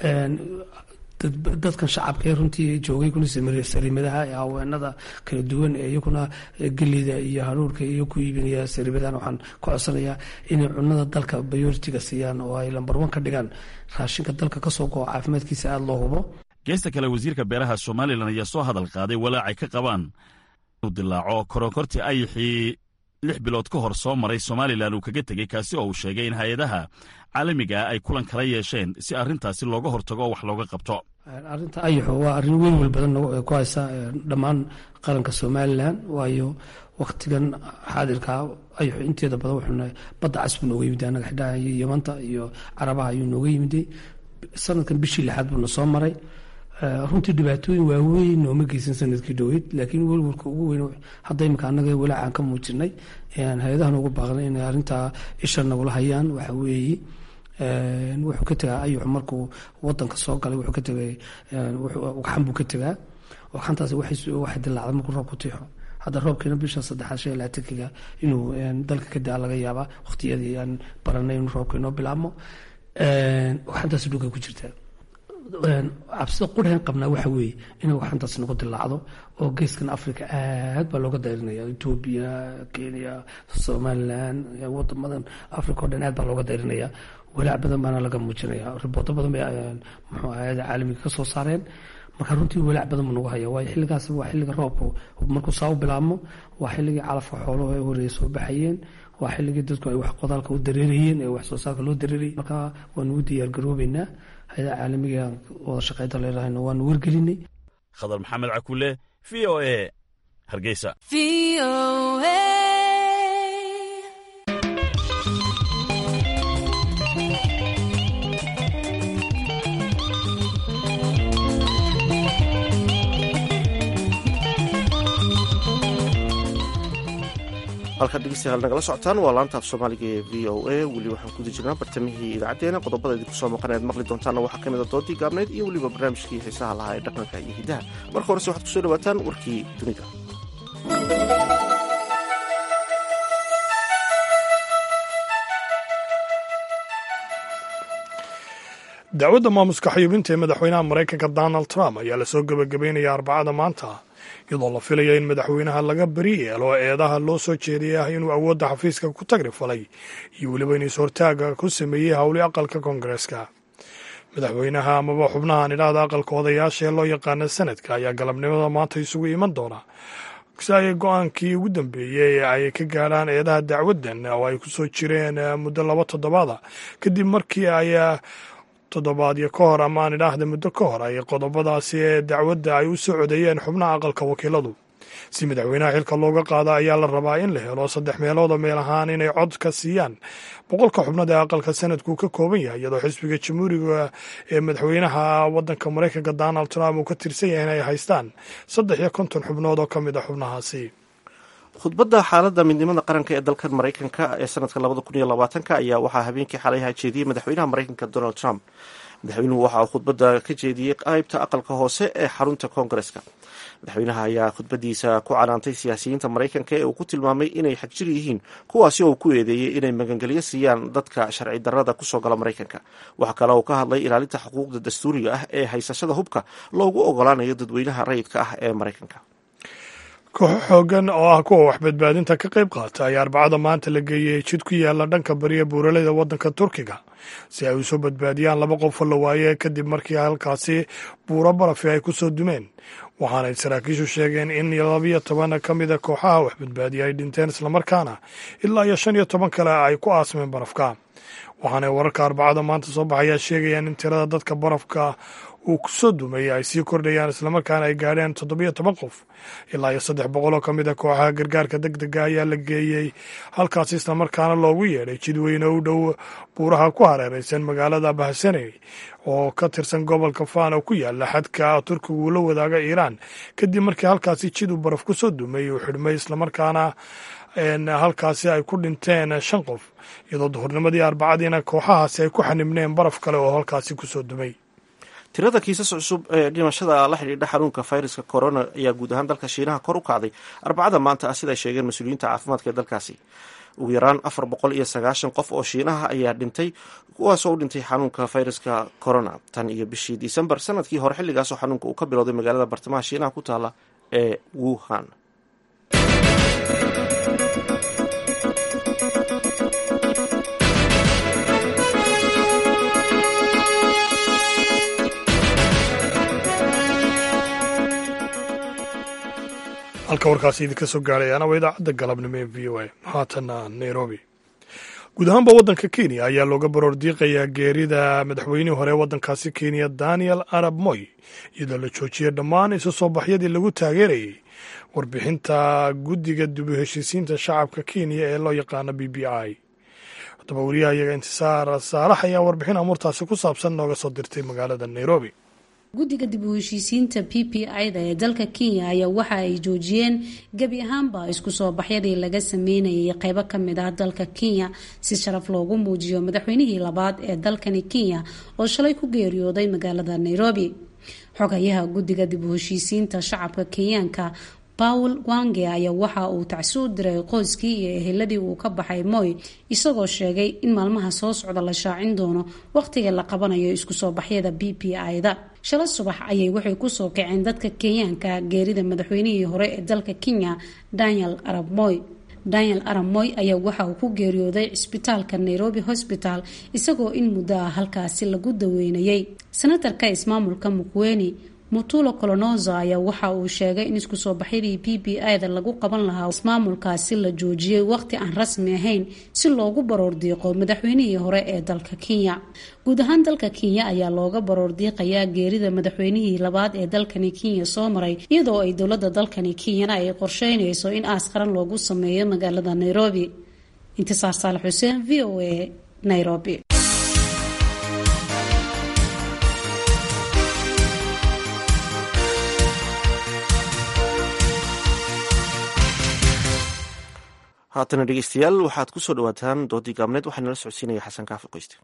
dadkan shacabka ee runtii joogay kuna sariimadaha ee haweenada kala duwan ee iyaguna gelida iyo haruurka iyo ku iibinaya sariimadahan waxaan ka codsanayaa inay cunada dalka bayoritiga siiyaan oo ay lambar wan ka dhigaan raashinka dalka kasoo go-o caafimaadkiisa aada loo hubo geesta kale wasiirka beeraha somalilan ayaa soo hadal qaaday walaacay ka qabaan inuu dilaaco koronkortii ayixii lix bilood ka hor soo maray somalilan uu kaga tegey kaasi oo uu sheegay in hay-adaha caalamigaa ay kulan kala yeesheen si arrintaasi looga hortago oo wax looga qabto arrinta ayaxo waa arrin weyn wel badan ku haysa dhammaan qaranka somalilan waayo waktigan xaadirkaa ayaxo inteeda badan wuxuuna badda cas buu nooga yimiday annaga xidhaha iyo yamanta iyo carabaha ayuu nooga yimiday sanadkan bishii lixaad buuna soo maray runtii dhibaatooyin waaweyn nooma geysan sanadkii dhoweyd laakiin welwalka ugu weyn hadda imika annaga walaacan ka muujinay hay-adahan ugu baaqnay inay arrintaa isha nagula hayaan waxa weeye wuxuu ka tegaa ayuxu markuu wadanka soo galay wuxuu ka tegay ugxan buu ka tegaa ugxantaasi waxay dilaacday markuu roobku tiixo hadda roobkiina bisha saddexaad shan iyo labaatankiga inuu dalka ka daa laga yaabaa waqtiyadii aan baranay inuu roobka inoo bilaabmo ugxantaasi dhulka ku jirta cabsida qurxan qabnaa waxa weeye inay waxantaas nagu dilaacdo oo geeskan africa aad baa looga dayrinaya etoobiya kenya somalilan wadamadan africa o dhan aad baa looga dayrinaya walaac badan baana laga muujinaya ribooto badan bay muxuu hayada caalamiga ka soo saareen marka runtii walaac badan buu nagu haya waayo xilligaas waa xilliga roobku markuu saa u bilaabmo waa xilligii calafka xooluhu ay horeeya soo baxayeen waa xilligii dadku ay wax qodaalka u dareerayeen ee wax soo saarka loo dareerayay marka waanu u diyaargaroobeynaa hay-adaha caalamiga wada shaqaynta leedahayna waanu wargelinay khadar maxamed cakule v o e hargeysa halkaad dhegeystayaal nagala socotaan waa laanta af soomaaliga ee v o a weli waxaan kuda jirnaa bartamihii idaacaddeenna qodobada idinku soo maqan ead maqli doontaanna waxaa ka mid a doodii gaabnayd iyo weliba barnaamijkii xiisaha lahaa ee dhaqanka iyo hiddaha marka horese waxaad kusoo dhawaataan warkii dunida dacwadda maamuska xayuubinta ee madaxweynaha maraykanka donald trump ayaa lasoo gebagabeynaya arbacada maanta iyadoo la filaya in madaxweynaha laga beri yeelo eedaha loo soo jeediyay ah inuu awoodda xafiiska ku tagri falay iyo weliba in is-hortaaga ku sameeyey howli aqalka koongareeska madaxweynaha amaba xubnahan idhaahda aqalka odayaasha ee loo yaqaana sanadka ayaa galabnimada maanta isugu iman doona si ay go-aankii ugu dambeeyey ay ka gaadhaan eedaha dacwaddan oo ay kusoo jireen muddo laba toddobaada kadib markii ay toddobaadyo ka hor ama aan idhaahda muddo ka hor ay qodobadaasi ee dacwadda ay u soo codeeyeen xubnaha aqalka wakiiladu si madaxweynaha xilka looga qaada ayaa la rabaa in la helo saddex meeloodoo meel ahaan inay cod ka siiyaan boqolka xubnada ee aqalka sanadku ka kooban yahay iyadoo xisbiga jamhuuriga ee madaxweynaha waddanka maraykanka donald trump uu ka tirsan yahay inay haystaan saddex iyo konton xubnood oo ka mid a xubnahaasi khudbadda xaaladda midnimada qaranka ee dalkan maraykanka ee sanadka labada kun iyo labaatanka ayaa waxaa habeenkii xalay jeediyey madaxweynaha maraykanka donald trump madaxweynuhu waxa uu khudbadda ka jeediyey qaybta aqalka hoose ee xarunta koongareska madaxweynaha ayaa khudbadiisa ku canaantay siyaasiyiinta maraykanka ee uu ku tilmaamay inay xagjir yihiin kuwaasi oo ku eedeeyey inay magangelyo siiyaan dadka sharci darrada kusoo gala maraykanka waxaa kale uu ka hadlay ilaalinta xuquuqda dastuuriga ah ee haysashada hubka loogu ogolaanayo dadweynaha rayidka ah ee maraykanka kooxo xoogan oo ah kuwa waxbadbaadinta ka qayb qaata ayaa arbacada maanta la geeyey jid ku yaala dhanka bariya buuraleyda waddanka turkiga si ay usoo badbaadiyaan laba qofoo la waaye kadib markii halkaasi buuro barafi ay kusoo dumeen waxaanay saraakiishu sheegeen in labiyo toban ka mida kooxaha waxbadbaadiya ay dhinteen islamarkaana ilaa iyo shan iyo toban kale ay ku aasmeen barafka waxaanay wararka arbacada maanta soo baxayaa sheegayaan in tirada dadka barafka uu kusoo dumay ay sii kordhayaan islamarkaana ay gaadheen toddobiyo toban qof ilaa iyo saddex boqol oo ka mid a kooxaha gargaarka deg dega ayaa la geeyey halkaasi islamarkaana loogu yeedhay jidweyne u dhow buuraha ku hareereysan magaalada bahsaney oo ka tirsan gobolka faan oo ku yaala xadka turkigu uu la wadaaga iiraan kadib markii halkaasi jid uu baraf kusoo dumay uu xidhmay islamarkaana halkaasi ay ku dhinteen shan qof iyadoo duhurnimadii arbacadiina kooxahaasi ay ku xanibneen baraf kale oo halkaasi kusoo dumay tirada kiisas cusub ee dhimashada la xidhiidha xanuunka fayraska corona ayaa guud ahaan dalka shiinaha kor u kacday arbacada maanta ah siday sheegeen mas-uuliyiinta caafimaadka ee dalkaasi ugu yaraan afar boqol iyo sagaashan qof oo shiinaha ayaa dhintay kuwaasoo u dhintay xanuunka fayraska corona tan iyo bishii disembar sanadkii hore xilligaasoo xanuunka uu ka bilowday magaalada bartamaha shiinaha ku taala ee wuhan halka warkaasi idinka soo gaarayaana waa idaacadda galabnimo ee v o a haatana nairobi guud ahaanba waddanka kenya ayaa looga baroor diiqayaa geerida madaxweynihii hore ee waddankaasi kenya daniel arab moy iyadoo la joojiyay dhammaan isu soo baxyadii lagu taageerayay warbixinta guddiga dib u heshiisiinta shacabka kenya ee loo yaqaano b b i haddaba wariyaha iyaga intisaar saalax ayaa warbixin amuurtaasi ku saabsan nooga soo dirtay magaalada nairobi guddiga dib u heshiisiinta p p i-da ee dalka kenya ayaa waxa ay joojiyeen gebi ahaanba isku soo baxyadii laga sameynayay qeybo kamid ah dalka kenya si sharaf loogu muujiyo madaxweynihii labaad ee dalkani kenya oo shalay ku geeriyooday magaalada nairobi xogayaha guddiga dib u heshiisiinta shacabka kenyaanka paul wange ayaa waxa uu tacsi u diray qoyskii iyo eheladii uu ka baxay moy isagoo sheegay in maalmaha soo socda la shaacin doono wakhtiga la qabanayo isku soo baxyada b p i-da shala subax ayay waxay kusoo kaceen dadka kenyaanka geerida madaxweynihii hore ee dalka kenya daniel arab moy daniel arab moy ayaa waxa uu ku geeriyooday cisbitaalka nairobi hosbital isagoo in muddo ah halkaasi lagu daweynayay senatarka ismaamulka mukweni mutulo colonozo ayaa waxa uu sheegay in isku soo baxyadii b b i-da lagu qaban lahaa ismaamulkaasi la joojiyey waqti aan rasmi ahayn si loogu baroor diiqo madaxweynihii hore ee dalka kenya guud ahaan dalka kenya ayaa looga baroor diiqayaa geerida madaxweynihii labaad ee dalkani kenya soo maray iyadoo ay dowlada dalkani kenyana ay qorsheynayso in aas qaran loogu sameeyo magaalada nairobi intisaar saalax xuseen v o a nairobi haatana dhegeystayaal waxaad ku soo dhawaataan doodii gaabneed waxaa nala socodsiinaya xasan kaafi qoyste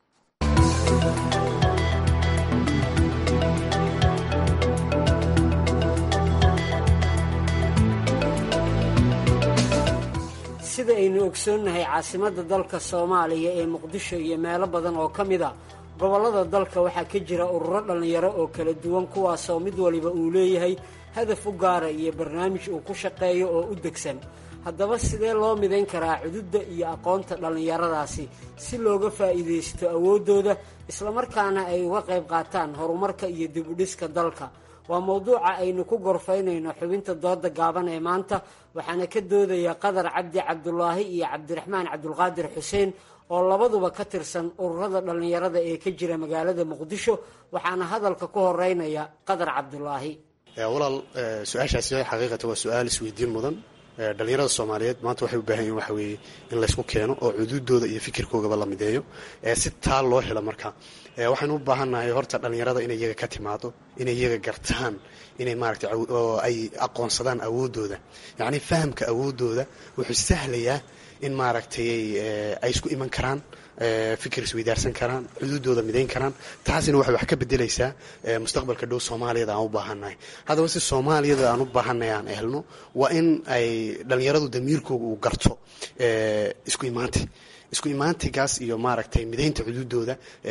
sida aynu ogsoonnahay caasimadda dalka soomaaliya ee muqdisho iyo meelo badan oo ka mid a gobollada dalka waxaa ka jira ururo dhallinyaro oo kala duwan kuwaasoo mid waliba uu leeyahay hadaf u gaara iyo barnaamij uu ku shaqeeyo oo u degsan haddaba sidee loo midayn karaa cududda iyo aqoonta dhallinyaradaasi si looga faa'iidaysto awooddooda islamarkaana ay uga qayb qaataan horumarka iyo dib-udhiska dalka waa mowduuca aynu ku gorfaynayno xubinta dooda gaaban ee maanta waxaana ka doodaya qadar cabdi cabdulaahi iyo cabdiraxmaan cabdulqaadir xuseen oo labaduba ka tirsan ururada dhallinyarada ee ka jira magaalada muqdisho waxaana hadalka ku horeynaya qadar cabdulaahi walaal su-aashaasi xaqiiqatan waa su-aal isweydiin mudan dhalinyarada soomaaliyeed maanta waxay u baahan yihin waxa weeye in laysku keeno oo cuduudooda iyo fikirkoogaba la mideeyo si taa loo helo marka waxaynu u baahannahay horta dhalinyarada inay iyaga ka timaado inay iyaga gartaan inay maaragtay oo ay aqoonsadaan awooddooda yacni fahamka awooddooda wuxuu sahlayaa in maaragtay ay isku iman karaan fikir isweydaarsan karaan xuduudooda midayn karaan taasina waxay wax ka bedelaysaa mustaqbalka dhow soomaaliyada aan u baahannahay haddaba si soomaaliyada aan u baahannahay aan helno waa in ay dhallinyaradu damiirkooga uu garto isku imaanti isku imaantigaas iyo maaragtay midaynta xuduudooda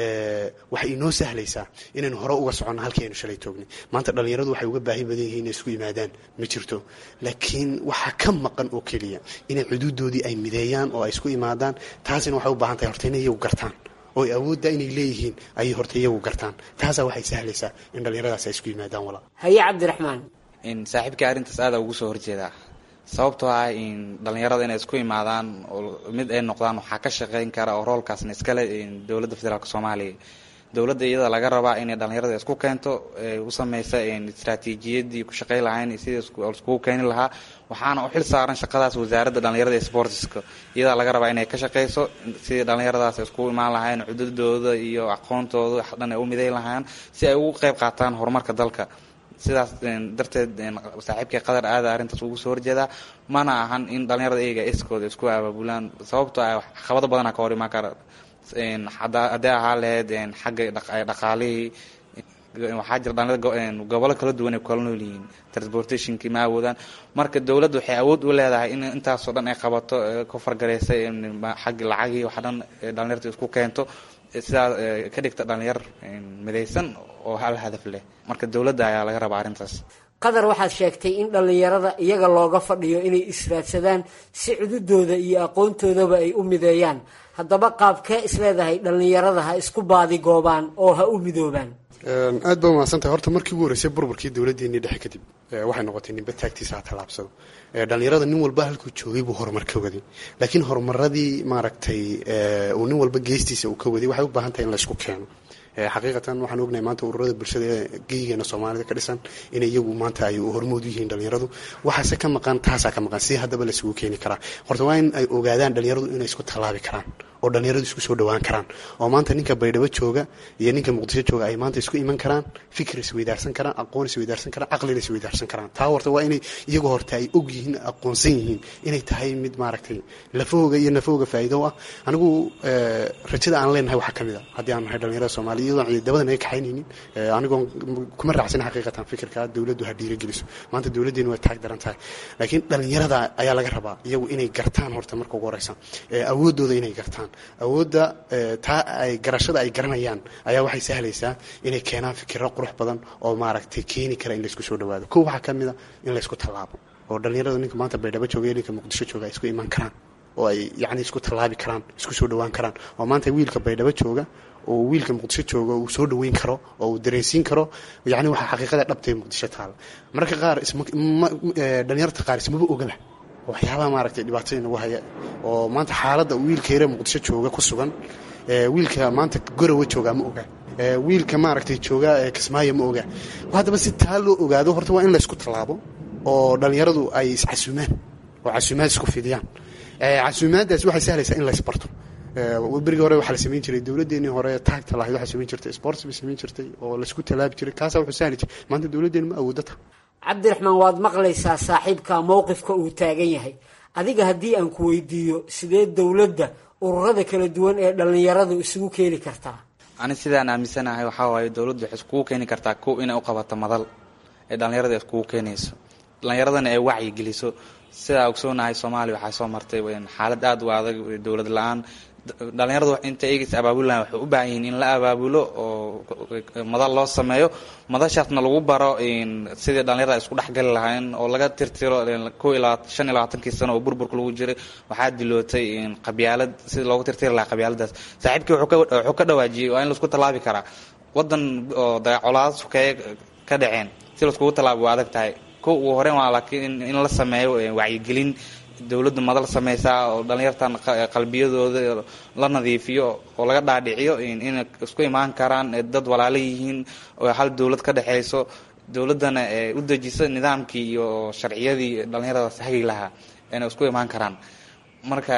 waxay inoo sahlaysaa inaynu hore uga soconno halkii aynu shalay toognay maanta dhallinyaradu waxay uga baahi badan yihiin inay isku yimaadaan ma jirto laakiin waxaa ka maqan oo keliya inay xuduudoodii ay mideeyaan oo ay isku imaadaan taasina waxay u baahan tahay horta inay iyagu gartaan oo ay awoodda inay leeyihiin ayay horta iyagu gartaan taasaa waxay sahlaysaa in dhallinyaradaas ay isku yimaadaan walaa haye cabdiraxmaan saaxiibkai arrintaas aada ugu soo horjeedaa sababtoo ah in dhallinyarada inay isku imaadaan oo mid ay noqdaan waxaa ka shaqeyn kara oo roolkaasna iskale dowladda federaalk soomaaliya dowladda iyada laga rabaa inay dhallinyarada isku keento u sameysa istraatiijiyadii ku shaqey lahayn sidii iskugu keeni lahaa waxaana u xil saaran shaqadaas wasaaradda dhallinyarada ee sportiska iyadaa laga rabaa inay ka shaqeyso sidii dhallinyaradaas iskugu imaan lahayn cududooda iyo aqoontooda wax dhan ay u miday lahaan si ay ugu qeyb qaataan horumarka dalka sidaas darteed saaxiibkay qadar aada arrintaas ugu soo horjeedaa mana ahan in dhallinyarada iyaga iskooda isku abaabulaan sababtoo ah caqabado badana ka hor imaan kara haddee ahaa lahayd xagga dhaqaalihii waxaa jira dhalinyarada gobollo kala duwan ay kala nool yihiin transportationkii ma awoodaan marka dowladda waxay awood u leedahay in intaasoo dhan ay qabato ka fargareysa xagga lacagii wax dhan dhalinyarta isku keento sidaa ka dhigta dhalinyar midaysan oo hal hadaf leh marka dowladda ayaa laga rabaa arrintaas qadar waxaad sheegtay in dhallinyarada iyaga looga fadhiyo inay israadsadaan si cududooda iyo aqoontoodaba ay u mideeyaan haddaba qaabkee isleedahay dhallinyarada ha isku baadigoobaan oo ha u midoobaan aad baa umahadsantahay horta markii ugu horreysay burburkii dowladdeennii dhexe kadib waxay noqotay ninba taagtiisa ha tallaabsado dhallinyarada nin walba halkuu joogay buu horumar ka waday laakiin horumaradii maaragtay uu nin walba geestiisa uu ka waday waxay u baahan tahay in la isku keeno xaqiiqatan waxaan ognahay maanta ururada bulshada ee geyigeena soomaalida ka dhisan inay iyagu maanta ay hormood u yihiin dhalinyaradu waxaase ka maqan taasaa ka maqan si haddaba laisugu keeni karaa horta waa in ay ogaadaan dhalinyaradu inay isku tallaabi karaan oo dhalinyaradu isku soo dhawaan karaan oo maanta ninka baydhabo jooga iyo ninka muqdisho jooga ay maanta isku iman karaan fikir isweydaarsan karaan aqoon isweydaarsan karaan caqlina isweydaarsan karaan taa horta waa inay iyagu horta ay og yihiin aqoonsan yihiin inay tahay mid maaragtay lafahooga iyo nafahooga faa'iido ah anigu rajada aan leenahay waxaa kamid a haddii aan nahay dhalinyarada soomaaliya iyadoon ciidamadan ay kaxaynaynin anigoon kuma raacsan xaqiiqatan fikirka dowladdu ha dhiirageliso maanta dowladdeenu way taag daran tahay laakiin dhalinyarada ayaa laga rabaa iyagu inay gartaan horta marka ugu horeysa awooddooda inay gartaan awoodda taa ay garashada ay garanayaan ayaa waxay sahlaysaa inay keenaan fikiro qurux badan oo maaragtay keeni kara in laysku soo dhawaado ko waxaa ka mid a in laysku tallaabo oo dhalinyarada ninka maanta baydhabo jooga iyo ninka muqdisho jooga ay isku iman karaan oo ay yacni isku tallaabi karaan isku soo dhowaan karaan oo maanta wiilka baydhabo jooga oo wiilka muqdisho jooga uu soo dhoweyn karo oo uu dareensiin karo yacni waxaa xaqiiqada dhabtay muqdisho taala mararka qaar dhalinyarta qaar ismaba ogaba waxyaabaha maaragtay dhibaatada inagu haya oo maanta xaaladda wiilka yare muqdisho jooga ku sugan wiilka maanta gorowa joogaa ma oga wiilka maaragtay jooga kismaayo ma oga haddaba si taa loo ogaado horta waa in laysku tallaabo oo dhallinyaradu ay iscasuumaan oo casuumaad isku fidiyaan casuumaaddaas waxay sahlaysaa in laysbarto berigii hore waxaa la samayn jiray dowladdeenii hore taagta lahayd waxay samayn jirtay sports bay samayn jirtay oo laysku tallaabi jiray kaasaa wuxuu sahli jiray maanta dowladdeenu ma awoodata cabdiraxmaan waad maqlaysaa saaxiibka mowqifka uu taagan yahay adiga haddii aan ku weydiiyo sidee dowladda ururada kala duwan ee dhallinyaradu isugu keeni kartaa ani sidaan aaminsanahay waxaa waaye dowladdu waxay iskugu keeni kartaa kow inay u qabato madal ee dhallinyarada iskugu keenayso dhallinyaradana ay wacyi geliso sidaa ogsoonahay soomaaliya waxaa soo martay xaalad aada u adag dowlad la-aan dhallinyaradu inta eegis abaabulahan waxay u baahan yihiin in la abaabulo oo madal loo sameeyo madashaasna lagu baro sidii dhallinyarada isku dhexgali lahayn oo laga tirtiro ko ilaa shan iyo labaatankii sano oo burburka lagu jiray waxaa dilootay qabyaalad sidii loogu tirtiri lahaa qabyaaladaas saaxiibkii wuxuu ka dhawaajiyey waa in laisku tallaabi karaa wadan oo dagacolaad sukeeye ka dhaceen si laiskugu tallaabo waa adag tahay ko ugu horeyn waa laakiin in la sameeyo wacyigelin dowladdu madal sameysaa oo dhallinyartan qalbiyadooda la nadiifiyo oo laga dhaadhiciyo inay isku imaan karaan dad walaalo yihiin oo hal dowlad ka dhexeyso dowladdana u dejiso nidaamkii iyo sharciyadii dhallinyaradaas hagi lahaa inay isku imaan karaan marka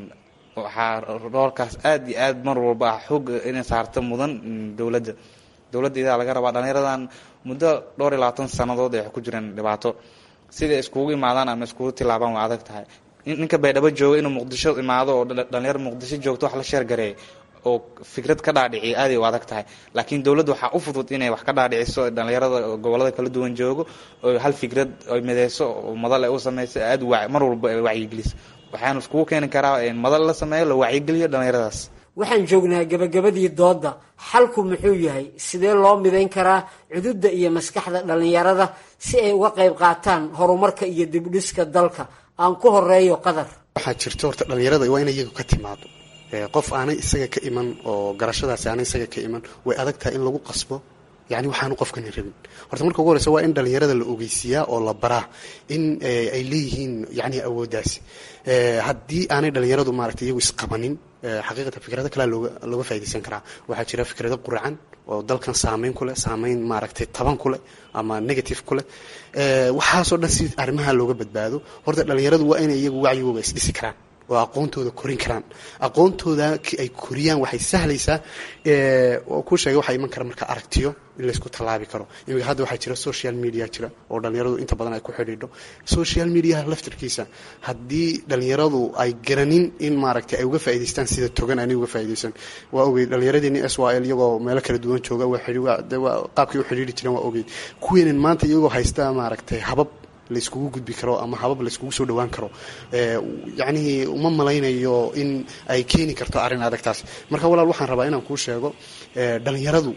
waxaa roolkaas aada iyo aad mar walba ah xoog inay saarto mudan dowladda dowladda idaa laga rabaa dhallinyaradan muddo dhowr iyo labaatan sannadood ay ku jireen dhibaato siday iskugu imaadaan ama iskugu tilaabaan waa adag tahay ninka baydhabo jooga inuu muqdisho imaado oo dhalinyaro muqdisho joogto wax la sheergareey oo fikrad ka dhaadhiciya aaday u adag tahay laakiin dowladda waxaa u fudud inay wax ka dhaadhiciso dhalinyarada gobolada kala duwan joogo oo hal fikrad ay mideyso oo madal ay u sameyso aada wa mar walba ay wacyigeliso waxaanu iskugu keeni karaa madal la sameeyo la wacyigeliyo dhalinyaradaas waxaan joognaa gabagabadii doodda xalku muxuu yahay sidee loo midayn karaa cududda iyo maskaxda dhallinyarada si ay uga qayb qaataan horumarka iyo dibdhiska dalka aan ku horeeyo qadar waxaa jirta horta dhallinyarada waa inay iyagu ka timaado qof aanay isaga ka iman oo garashadaasi aanay isaga ka iman way adag tahay in lagu qasbo yani waxaanu qofkani rabin horta marka ugu horeysa waa in dhallinyarada la ogeysiiyaa oo la baraa in ay leeyihiin yani awooddaasi haddii aanay dhallinyaradu maaragtay iyagu isqabanin xaqiiqatan fikrado kalea looga looga faa'idaysan karaa waxaa jira fikrado quracan oo dalkan saameyn ku leh saameyn maaragtay taban ku leh ama negative ku leh waxaasoo dhan si arrimaha looga badbaado horta dhallinyaradu waa inay iyagu wacyigooga isdhisi karaan oo aqoontooda korin karaan aqoontooda ay koriyaan waxay sahlaysaa ku sheegay waxaa iman kara marka aragtiyo in laysku tallaabi karo imika hadda waxaa jira social media jira oo dhallinyaradu inta badan ay ku xidhiidho social mediaha laftirkiisa haddii dhallinyaradu ay garanin in maaragtay ay uga faa'idaystaan sida togan aanay uga faa'iidaysan waa ogeyd dhallinyaradeenni s y l iyagoo meelo kala duwan jooga qaabkay u xidhiidhi jireen waa ogeyd kuweenan maanta iyagoo haysta maaragtay habab layskugu gudbi karo ama habab layskugu soo dhawaan karo yacnihii uma malaynayo in ay keeni karto arrin adagtaas marka walaal waxaan rabaa inaan kuu sheego dhallinyaradu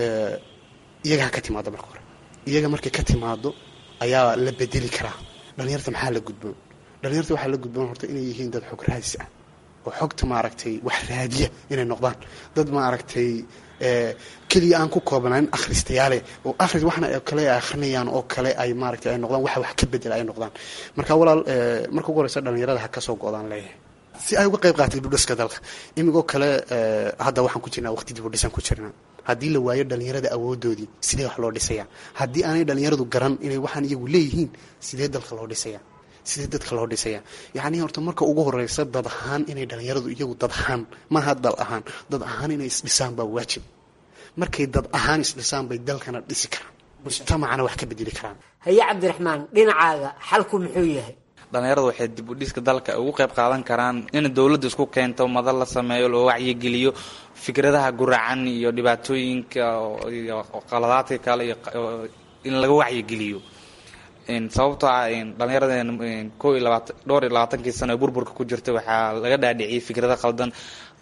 iyaga ha ka timaado marka hore iyaga markay ka timaado ayaa la bedeli karaa dhallinyarta maxaa la gudboon dhallinyarta waxaa la gudboon horta inay yihiin dad xog raadis ah oo xogta maaragtay wax raadiya inay noqdaan dad maaragtay keliya aan ku koobnaan akhristayaale oo akhris waxna kale ay akhrinayaan oo kale ay maaragtay ay noqdaan waxa wax ka bedela ay noqdaan marka walaal marka ugu horeysa dhallinyarada ha ka soo go-daan leeyahay si ay uga qayb qaatay dibudhiska dalka imigoo kale hadda waxaan ku jirnaa waqti dibudhisan ku jirnaa haddii la waayo dhallinyarada awoodoodii sidee wax loo dhisayaa haddii aanay dhallinyaradu garan inay waxaan iyagu leeyihiin sidee dalka loo dhisayaa sidee dadka loo dhisaya yacni horta marka ugu horeysa dad ahaan inay dhallinyaradu iyagu dad ahaan maaha dal ahaan dad ahaan inay isdhisaan baa waajib markay dad ahaan isdhisaan bay dalkana dhisi karaan mujtamacana wax ka bedeli karaan haye cabdiraxmaan dhinacaaga xalku muxuu yahay dhallinyaradu waxay dib u dhiska dalka ugu qayb qaadan karaan in dowladda isku keento madal la sameeyo loo wacyigeliyo fikradaha guracan iyo dhibaatooyinka iyo qaladaadka kale iyo in laga wacyigeliyo sababtoo ah dhallinyarada ko iyo labaatan dhowr iyo labaatankii sano ee burburka ku jirta waxaa laga dhaadhiciyay fikrado qaldan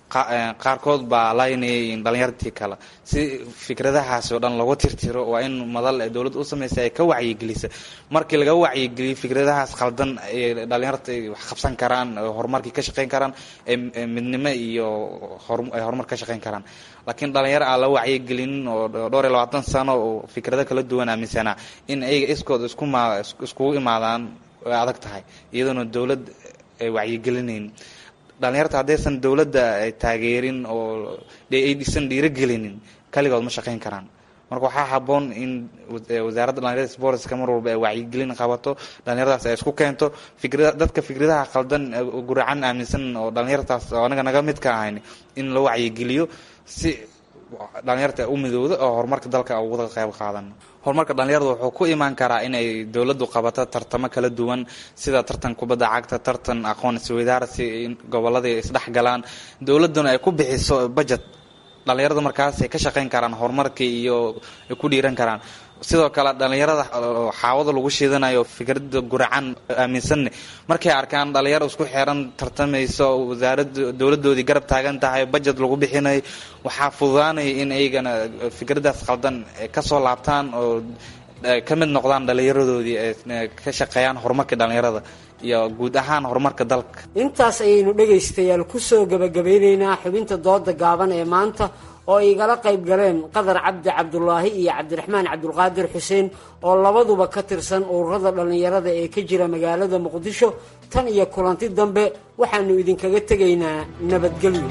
qaarkood baa laynayay dhalinyartii kale si fikradahaasi oo dhan lagu tirtiro waa in madal dowladda u samaysa ay ka wacyigelisa markii laga wacyigeliyo fikradahaas khaldan ay dhalinyarta wax qabsan karaan horumarkii ka shaqeyn karaan midnimo iyo ay horumar ka shaqeyn karaan laakiin dhalinyaro aan la wacyigelinin oo dhowr iyo labaatan sano oo fikrado kala duwan aaminsanaa in ayaga iskood iskugu imaadaan way adag tahay iyadoona dowlad ay wacyigelinayn dhalinyarta haddaysan dowladda taageerin oo aysan dhiirogelinin kaligood ma shaqeyn karaan marka waxaa haboon in wasaaradda dhalinyarada sportska mar walba ay wacyigelin qabato dhalinyaradaas ay isku keento fikra dadka fikradaha qaldan guracan aaminsan oo dhalinyartaas oo anaga naga mid ka ahayn in la wacyigeliyo si dhalinyarta u midowda oo horumarka dalka uga qayb qaadan horumarka dhalinyarada wuxuu ku imaan karaa inay dowladdu qabato tartamo kala duwan sida tartan kubadda cagta tartan aqoon isweydaarsi in gobolladii isdhexgalaan dowladduna ay ku bixiso budget dhalinyarada markaasay ka shaqeyn karaan horumarkii iyo ay ku dhiiran karaan sidoo kale dhalinyarada xaawada lagu shiidanayo fikrada guracan aaminsanne markay arkaan dhalinyaro isku xeeran tartamayso wasaarada dowladoodii garab taagan tahay budget lagu bixinayo waxaa fududaanaya in aygana fikradaas qaldan kasoo laabtaan oo ka mid noqdaan dhalinyaradoodii ka shaqeeyaan horumarka dhalinyarada iyo guud ahaan horumarka dalka intaas ayaynu dhegaystayaal kusoo gebagabeyneynaa xubinta dooda gaaban ee maanta oo igala qayb galeen qadar cabdi cabdulaahi iyo cabdiraxmaan cabdulqaadir xuseen oo labaduba ka tirsan ururada dhallinyarada ee ka jira magaalada muqdisho tan iyo kulanti dambe waxaanu idinkaga tegaynaa nabadgelyo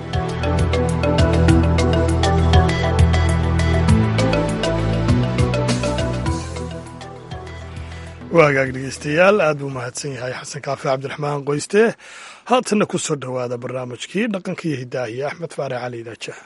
waagaag dhegeystayaal aad buu mahadsan yahay xasan kaafi cabdiraxmaan qoyste haatanna ku soo dhowaada barnaamijkii dhaqanka iyo hidaahiye axmed faare cali daajaha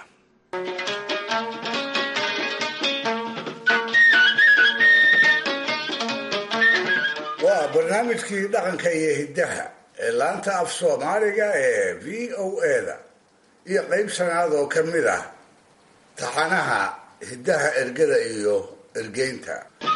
waa barnaamijkii dhaqanka iyo hiddaha ee laanta af soomaaliga ee v o eda iyo qayb shanaad oo ka mid ah taxanaha hiddaha ergada iyo ergeynta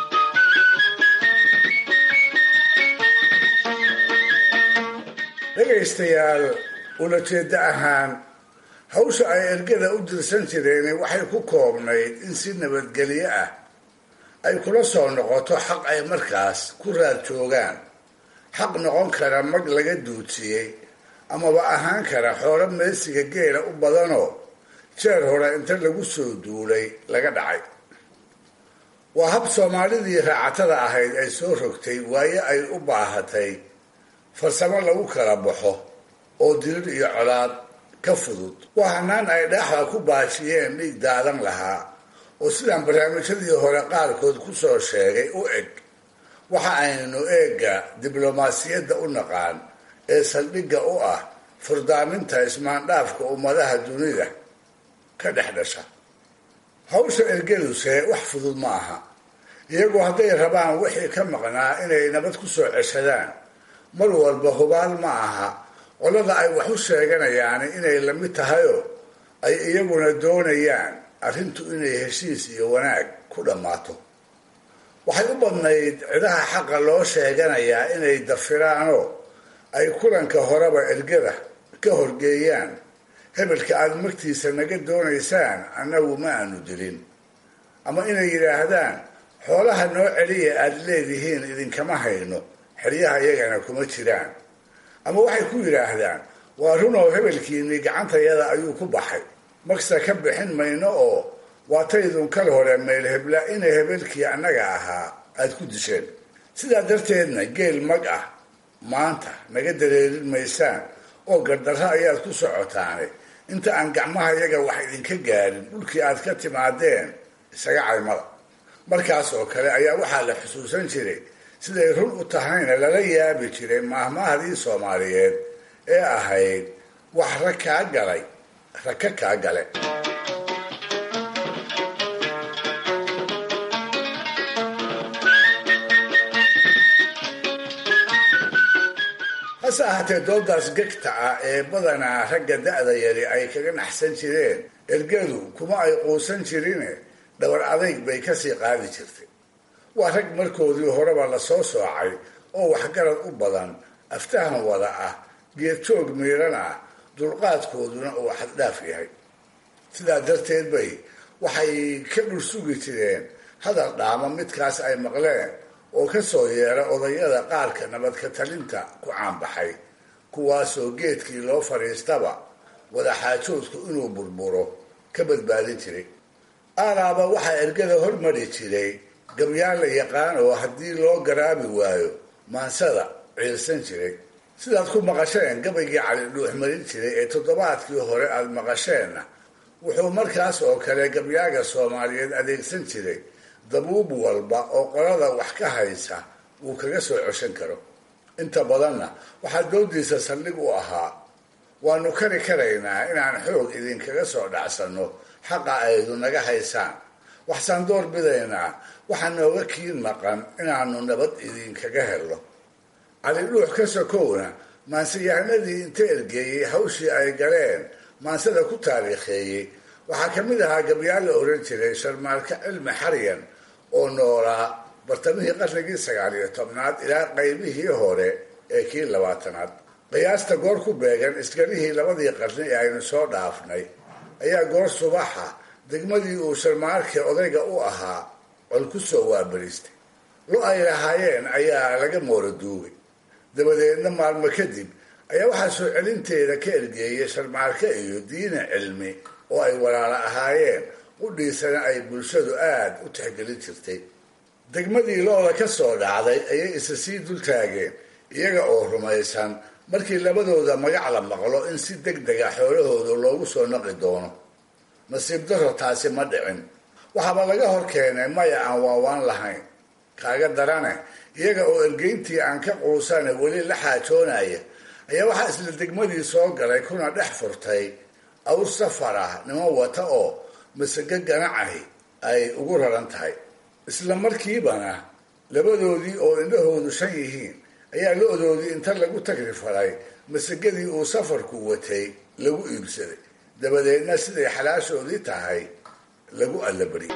dhegaystayaal ulajeeddo ahaan hawsha ay ergada u dirsan jireen waxay ku koobnayd in si nabadgelyo ah ay kula soo noqoto xaq ay markaas ku raad joogaan xaq noqon kara mag laga duudsiyey amaba ahaan kara xoolo meesiga geela u badanoo jeer hore inta lagu soo duulay laga dhacay waa hab soomaalidii raacatada ahayd ay soo rogtay waaye ay u baahatay farsamo lagu kala baxo oo dirir iyo colaad ka fudud waa hanaan ay dhaaxda ku baashiyeen dhiig daadan lahaa oo sidaan barnaamijyadii hore qaarkood ku soo sheegay u eg waxa aynu eegga diblomaasiyadda u naqaan ee saldhigga u ah furdaaminta ismaandhaafka ummadaha dunida ka dhex dhasha hawsha ergeluse wax fudud ma aha iyagu hadday rabaan wixii ka maqnaa inay nabad ku soo ceshadaan mar walba hubaal ma aha qolada ay wax u sheeganayaan inay la mid tahayoo ay iyaguna doonayaan arrintu inay heshiis iyo wanaag ku dhammaato waxay u badnayd cidaha xaqa loo sheeganayaa inay dafiraanoo ay kulanka horeba ergada ka horgeeyaan hebelka aada magtiisa naga doonaysaan annagu ma aanu dilin ama inay yidhaahdaan xoolaha noo celiya aada leedihiin idinkama hayno xeryaha iyagana kuma jiraan ama waxay ku yidhaahdaan waa runoo hebelkiinii gacantayada ayuu ku baxay magsa ka bixin mayno oo waataydun kal hore meel hebla inay hebelkii annaga ahaa aada ku disheen sidaa darteedna geel mag ah maanta naga dareerin maysaan oo gardarro ayaad ku socotaane inta aan gacmaha yaga wax idinka gaarin dhulkii aad ka timaadeen isaga caymada markaas oo kale ayaa waxaa la xusuusan jiray siday run u tahayna lala yaabi jiray maahmaahdii soomaaliyeed ee ahayd wax rag kaa galay raka kaa gale hase ahaatee doodaas gegta ah ee badanaa ragga da-da yari ay kaga naxsan jireen ergadu kuma ay quusan jirine dhabar adayg bay kasii qaadi jirtay waa rag markoodii horeba lasoo soocay oo waxgarad u badan aftahan wada ah geedjoog miiran ah dulqaadkooduna uu xaddhaaf yahay sidaa darteed bay waxay ka dhursugi jireen hadal dhaama midkaas ay maqleen oo ka soo yeera odayada qaarka nabadka talinta ku caanbaxay kuwaasoo geedkii loo fadhiistaba wadaxaajoodku inuu burburo ka badbaadin jiray aaraaba waxaa ergada hormari jiray gabyaan la yaqaan oo haddii loo garaabi waayo maansada ciilsan jiray sidaad ku maqasheen gabaygii cali dhuux marin jiray ee toddobaadkii hore aada maqasheenna wuxuu markaas oo kale gabyaaga soomaaliyeed adeegsan jiray dabuub walba oo qolada wax ka haysa uu kaga soo coshan karo inta badanna waxaa doodiisa saldhig u ahaa waanu kari karaynaa inaan xoog idinkaga soo dhacsanno xaqa aydu naga haysaan waxsaan door bidaynaa waxaa nooga kiin maqan inaanu nabad idinkaga helno cali dhuux ka sokowna maanseyahanadii inta ergeeyey hawshii ay galeen maansada ku taariikheeyey waxaa ka mid ahaa gabyaal la oran jiray sharmaalka cilmi xaryan oo noolaa bartamihii qarnigii sagaal iyo tobnaad ilaa qaybihii hore ee kii labaatanaad qiyaasta goor ku beegan isgarihii labadii qarni ee aynu soo dhaafnay ayaa goor subaxa degmadii uu sharmaalka odayga u ahaa col ku soo waabaristay lo ay lahaayeen ayaa laga moora duugay dabadeedna maalmo kadib ayaa waxaa soo celinteeda ka ergeeyay sharmaalka iyo diina cilmi oo ay walaalo ahaayeen qudhiisana ay bulshadu aada u tixgelin jirtay degmadii looda ka soo dhacday ayay isa sii dul taageen iyaga oo rumaysan markii labadooda magac la maqlo in si deg dega xoolahooda loogu soo naqi doono nasiib daro taasi ma dhicin waxaaba laga hor keenay maya aan waawaan lahayn kaaga darane iyaga oo ergeyntii aan ka quusane weli la xaajoonaya ayaa waxaa isla degmadii soo galay kuna dhex furtay awr safar ah niman wata oo masago ganacahi ay ugu raran tahay isla markiibana labadoodii oo indhahoodu shan yihiin ayaa lo-doodii inta lagu tagri faray masagadii uu safarku watay lagu iibsaday dabadeedna siday xalaashoodii tahay lagu allabariyay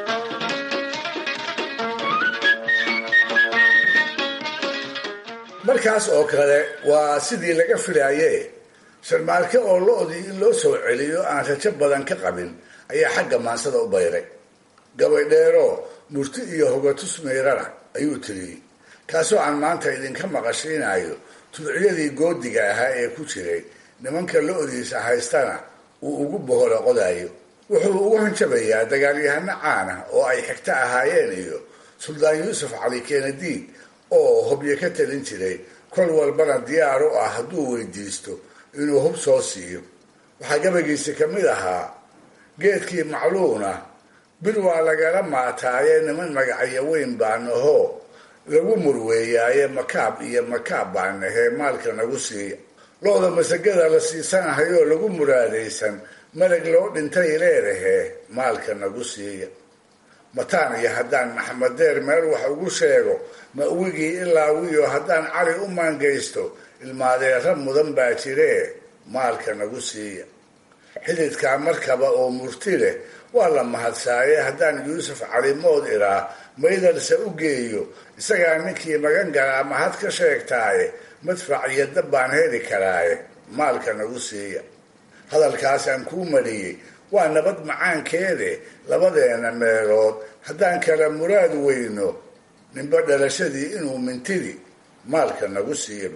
markaas oo kale waa sidii laga filaaye sharmaalke oo lo-dii in loo soo celiyo aan rajo badan ka qabin ayaa xagga maansada u bayray gabaydheero murti iyo hogatus meyrana ayuu tiriyey kaasoo aan maanta idinka maqashiinayo tudciyadii goodiga ahaa ee ku jiray nimanka lo-diisa haystana uu ugu boholo qodayo wuxuu ugu hanjabayaa dagaalyahano caana oo ay xigto ahaayeen iyo suldaan yuusuf cali kenadiid oo hobyo ka talin jiray kol walbana diyaar u ah hadduu weydiisto inuu hub soo siiyo waxaa gabagiisi ka mid ahaa geedkii macluuna bir waa lagala maataaye niman magacyo weyn baa nahoo lagu murweeyaaye makaab iyo makaab baa nahee maalka nagu siiya lo-da masagada la siisanahayoo lagu muraadaysan malag loo dhintay leedahee maalka nagu siiya mataan iyo haddaan maxamed deer meel wax ugu sheego mawigii ilaa wiyo haddaan cali u maangaysto ilmaadeera mudan baa jiree maalka nagu siiya xididkaa markaba oo murti leh waa la mahadsaaye haddaan yuusuf cali mood iraa maydarse u geeyo isagaa ninkii magan galaa mahad ka sheegtaaye madfac iyo dab baan heli karaaye maalka nagu siiya hadalkaasaan kuu mariyey waa nabad macaankeede labadeena meelood haddaan kala muraad weyno ninba dhalashadii inuu mintidi maalka nagu siiya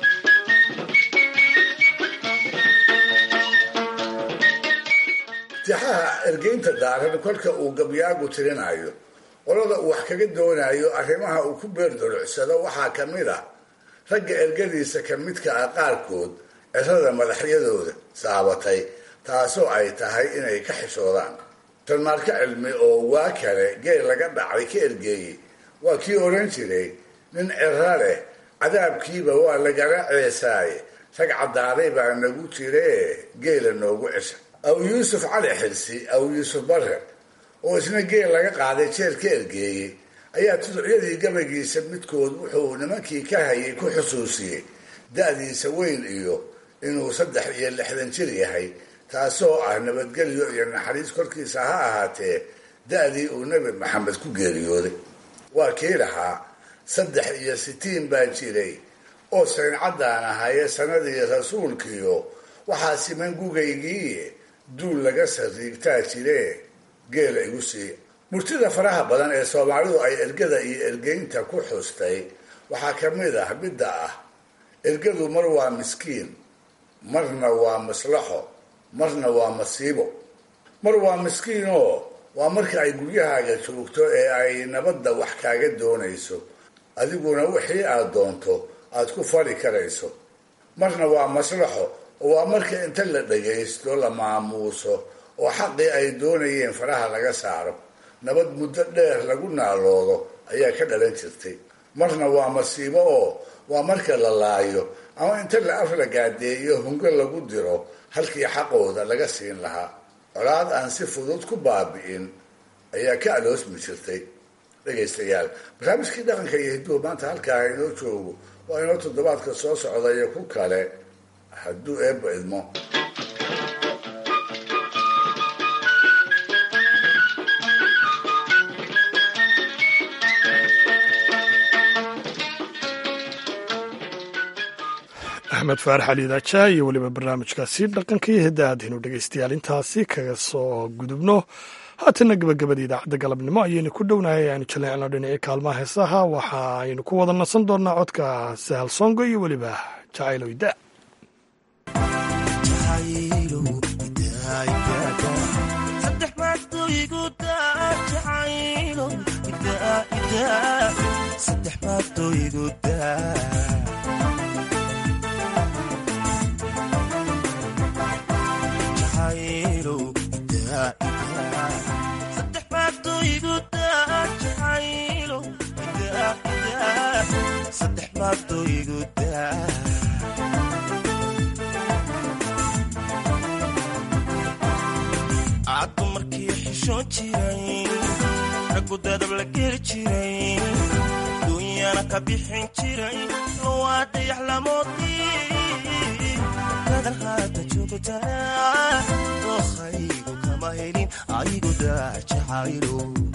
tixaha ergeynta daaran kolka uu gabyaagu tirinayo qolada uu wax kaga doonayo arrimaha uu ku beerdolucsado waxaa ka mid a ragga ergadiisa ka midka ah qaarkood cirada madaxyadooda saabatay taasoo ay tahay inay ka xishoodaan sharmaalka cilmi oo waa kale geel laga dhacay ka ergeeyey waa kii oran jiray nin ciro leh cadaabkiiba waa lagala ceesaaye rag caddaaday baa nagu jiree geela noogu cesha aw yuusuf cali xilsi aw yuusuf bare oo isna geel laga qaaday jeer ka ergeeyey ayaa tuducyadii gabagiisa midkood wuxuu nimankii ka hayay ku xusuusiyey da-diisa weyn iyo inuu saddex iyo lixdan jir yahay taasoo ah nabadgelyo iyo naxariis korkiisa ha ahaatee da-dii uu nebi maxamed ku geeriyooday waa kii lahaa saddex iyo sitiin baan jiray oo sayncadaan ahaye sanadii rasuulkiyo waxaa siman gugaygiiye duul laga sariigtaa jiree geela igu siiya murtida faraha badan ee soomaalidu ay ergada iyo ergeynta ku xustay waxaa ka mid ah midda ah ergadu mar waa miskiin marna waa maslaxo marna waa masiibo mar waa miskiinoo waa marka ay guryahaaga joogto ee ay nabadda wax kaaga doonayso adiguna wixii aad doonto aad ku fali karayso marna waa maslaxo oo waa marka inta la dhagaysto la maamuuso oo xaqii ay doonayeen faraha laga saaro nabad muddo dheer lagu naaloodo ayaa ka dhalan jirtay marna waa masiibo oo waa marka la laayo ama inta la afla gaadeeyo hungo lagu diro halkii xaqooda laga siin lahaa colaad aan si fudud ku baabi'in ayaa ka aloosmi jirtay dhegaystayaal barnaamijkii dhaqanka iyo hidduhu maanta halkaa inoo joogo waa inoo toddobaadka soo socda iyo ku kale hadduu eebba idmo axmed faarax ali daaja iyo weliba barnaamijkaasi dhaqanka iyo hidda aadaynu dhegaystayaal intaasi kaga soo gudubno haatana gabagabada idaacadda galabnimo ayaynu ku dhownahay aynu jaleecno dhinacii kaalmaha heesaha waxa aynu ku wada nasan doonaa codka sahal songo iyo weliba jacayloyda caddu markii xishoon jiray raggu dadab la geli jiray duunyana ka bixin jiray lowaa dayax lamoodii dadan haata joogtaa dookhaygu kama helin aygu daajacaylo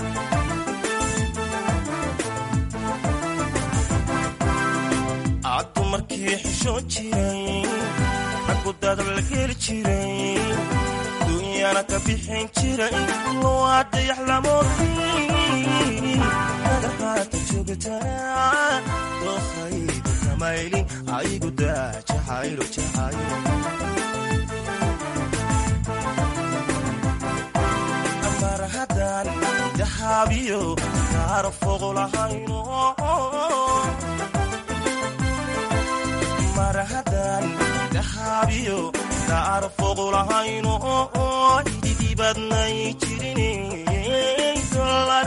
caddu markii xishoon jiray raggu dadab la geli jiray duunyana ka bixin jiray lowaa dayax lamoodii dadan haata joogtaa dookhaygu kama helin aygu daajacaylo jacaylo marhadan dahaabiyo kaara foqolahayno marhadan dahaabiyo kaara foqolahayno ididibadnay jirin dolar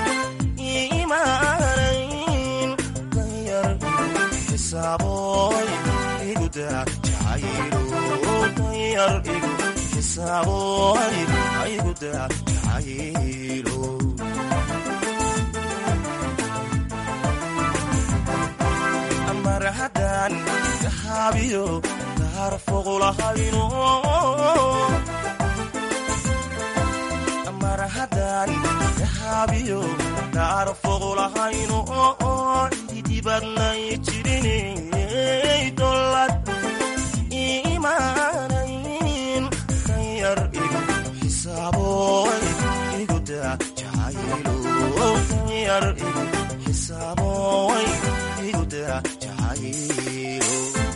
imaanayn danyar xisaaboy iguda jacaylo danyar igu xisaaboy ayguda jacaylo marhadan dahaabiyo kaara foqolahayno marhadan dahaabiyo kaara foqolahayno ididibadnay jirinay dolad imaanayn danyar igu xisaaboy iguda jacaylo danyar igu xisaaboy iguda jacaylo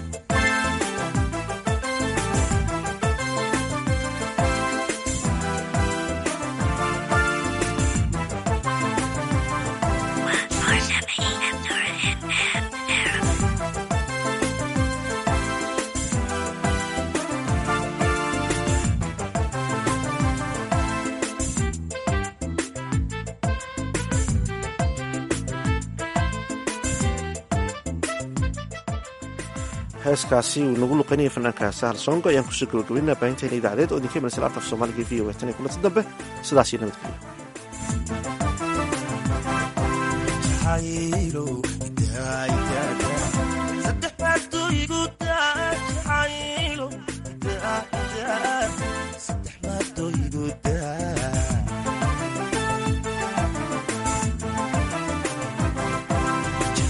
heeskaasi uu nagu luqaynaya fanaanka sahal songo ayaan kusoo gabagabaynaa baahinteena idaacadeed oo idinka imanaysa laanta af soomaaliga v o tan iyo kulanti dambe sidaas iyo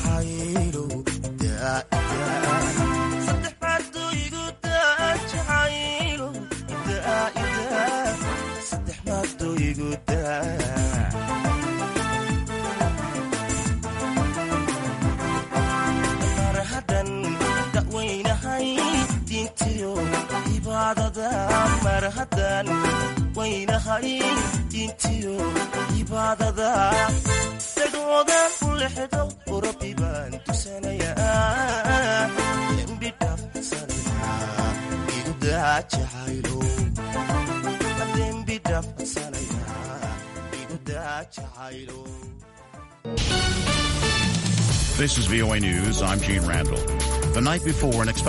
saddex baad diintiyo cibaadada mar haddaan waynahay diintiyo cibaadada dagoodan u lexdo rabbi baan tusanayaa dembi dhaafsanaya igudaa jacaylo dembi dhaafsanaya igudaa jacaylo This is VOA News. I'm Gene Randall. The night before an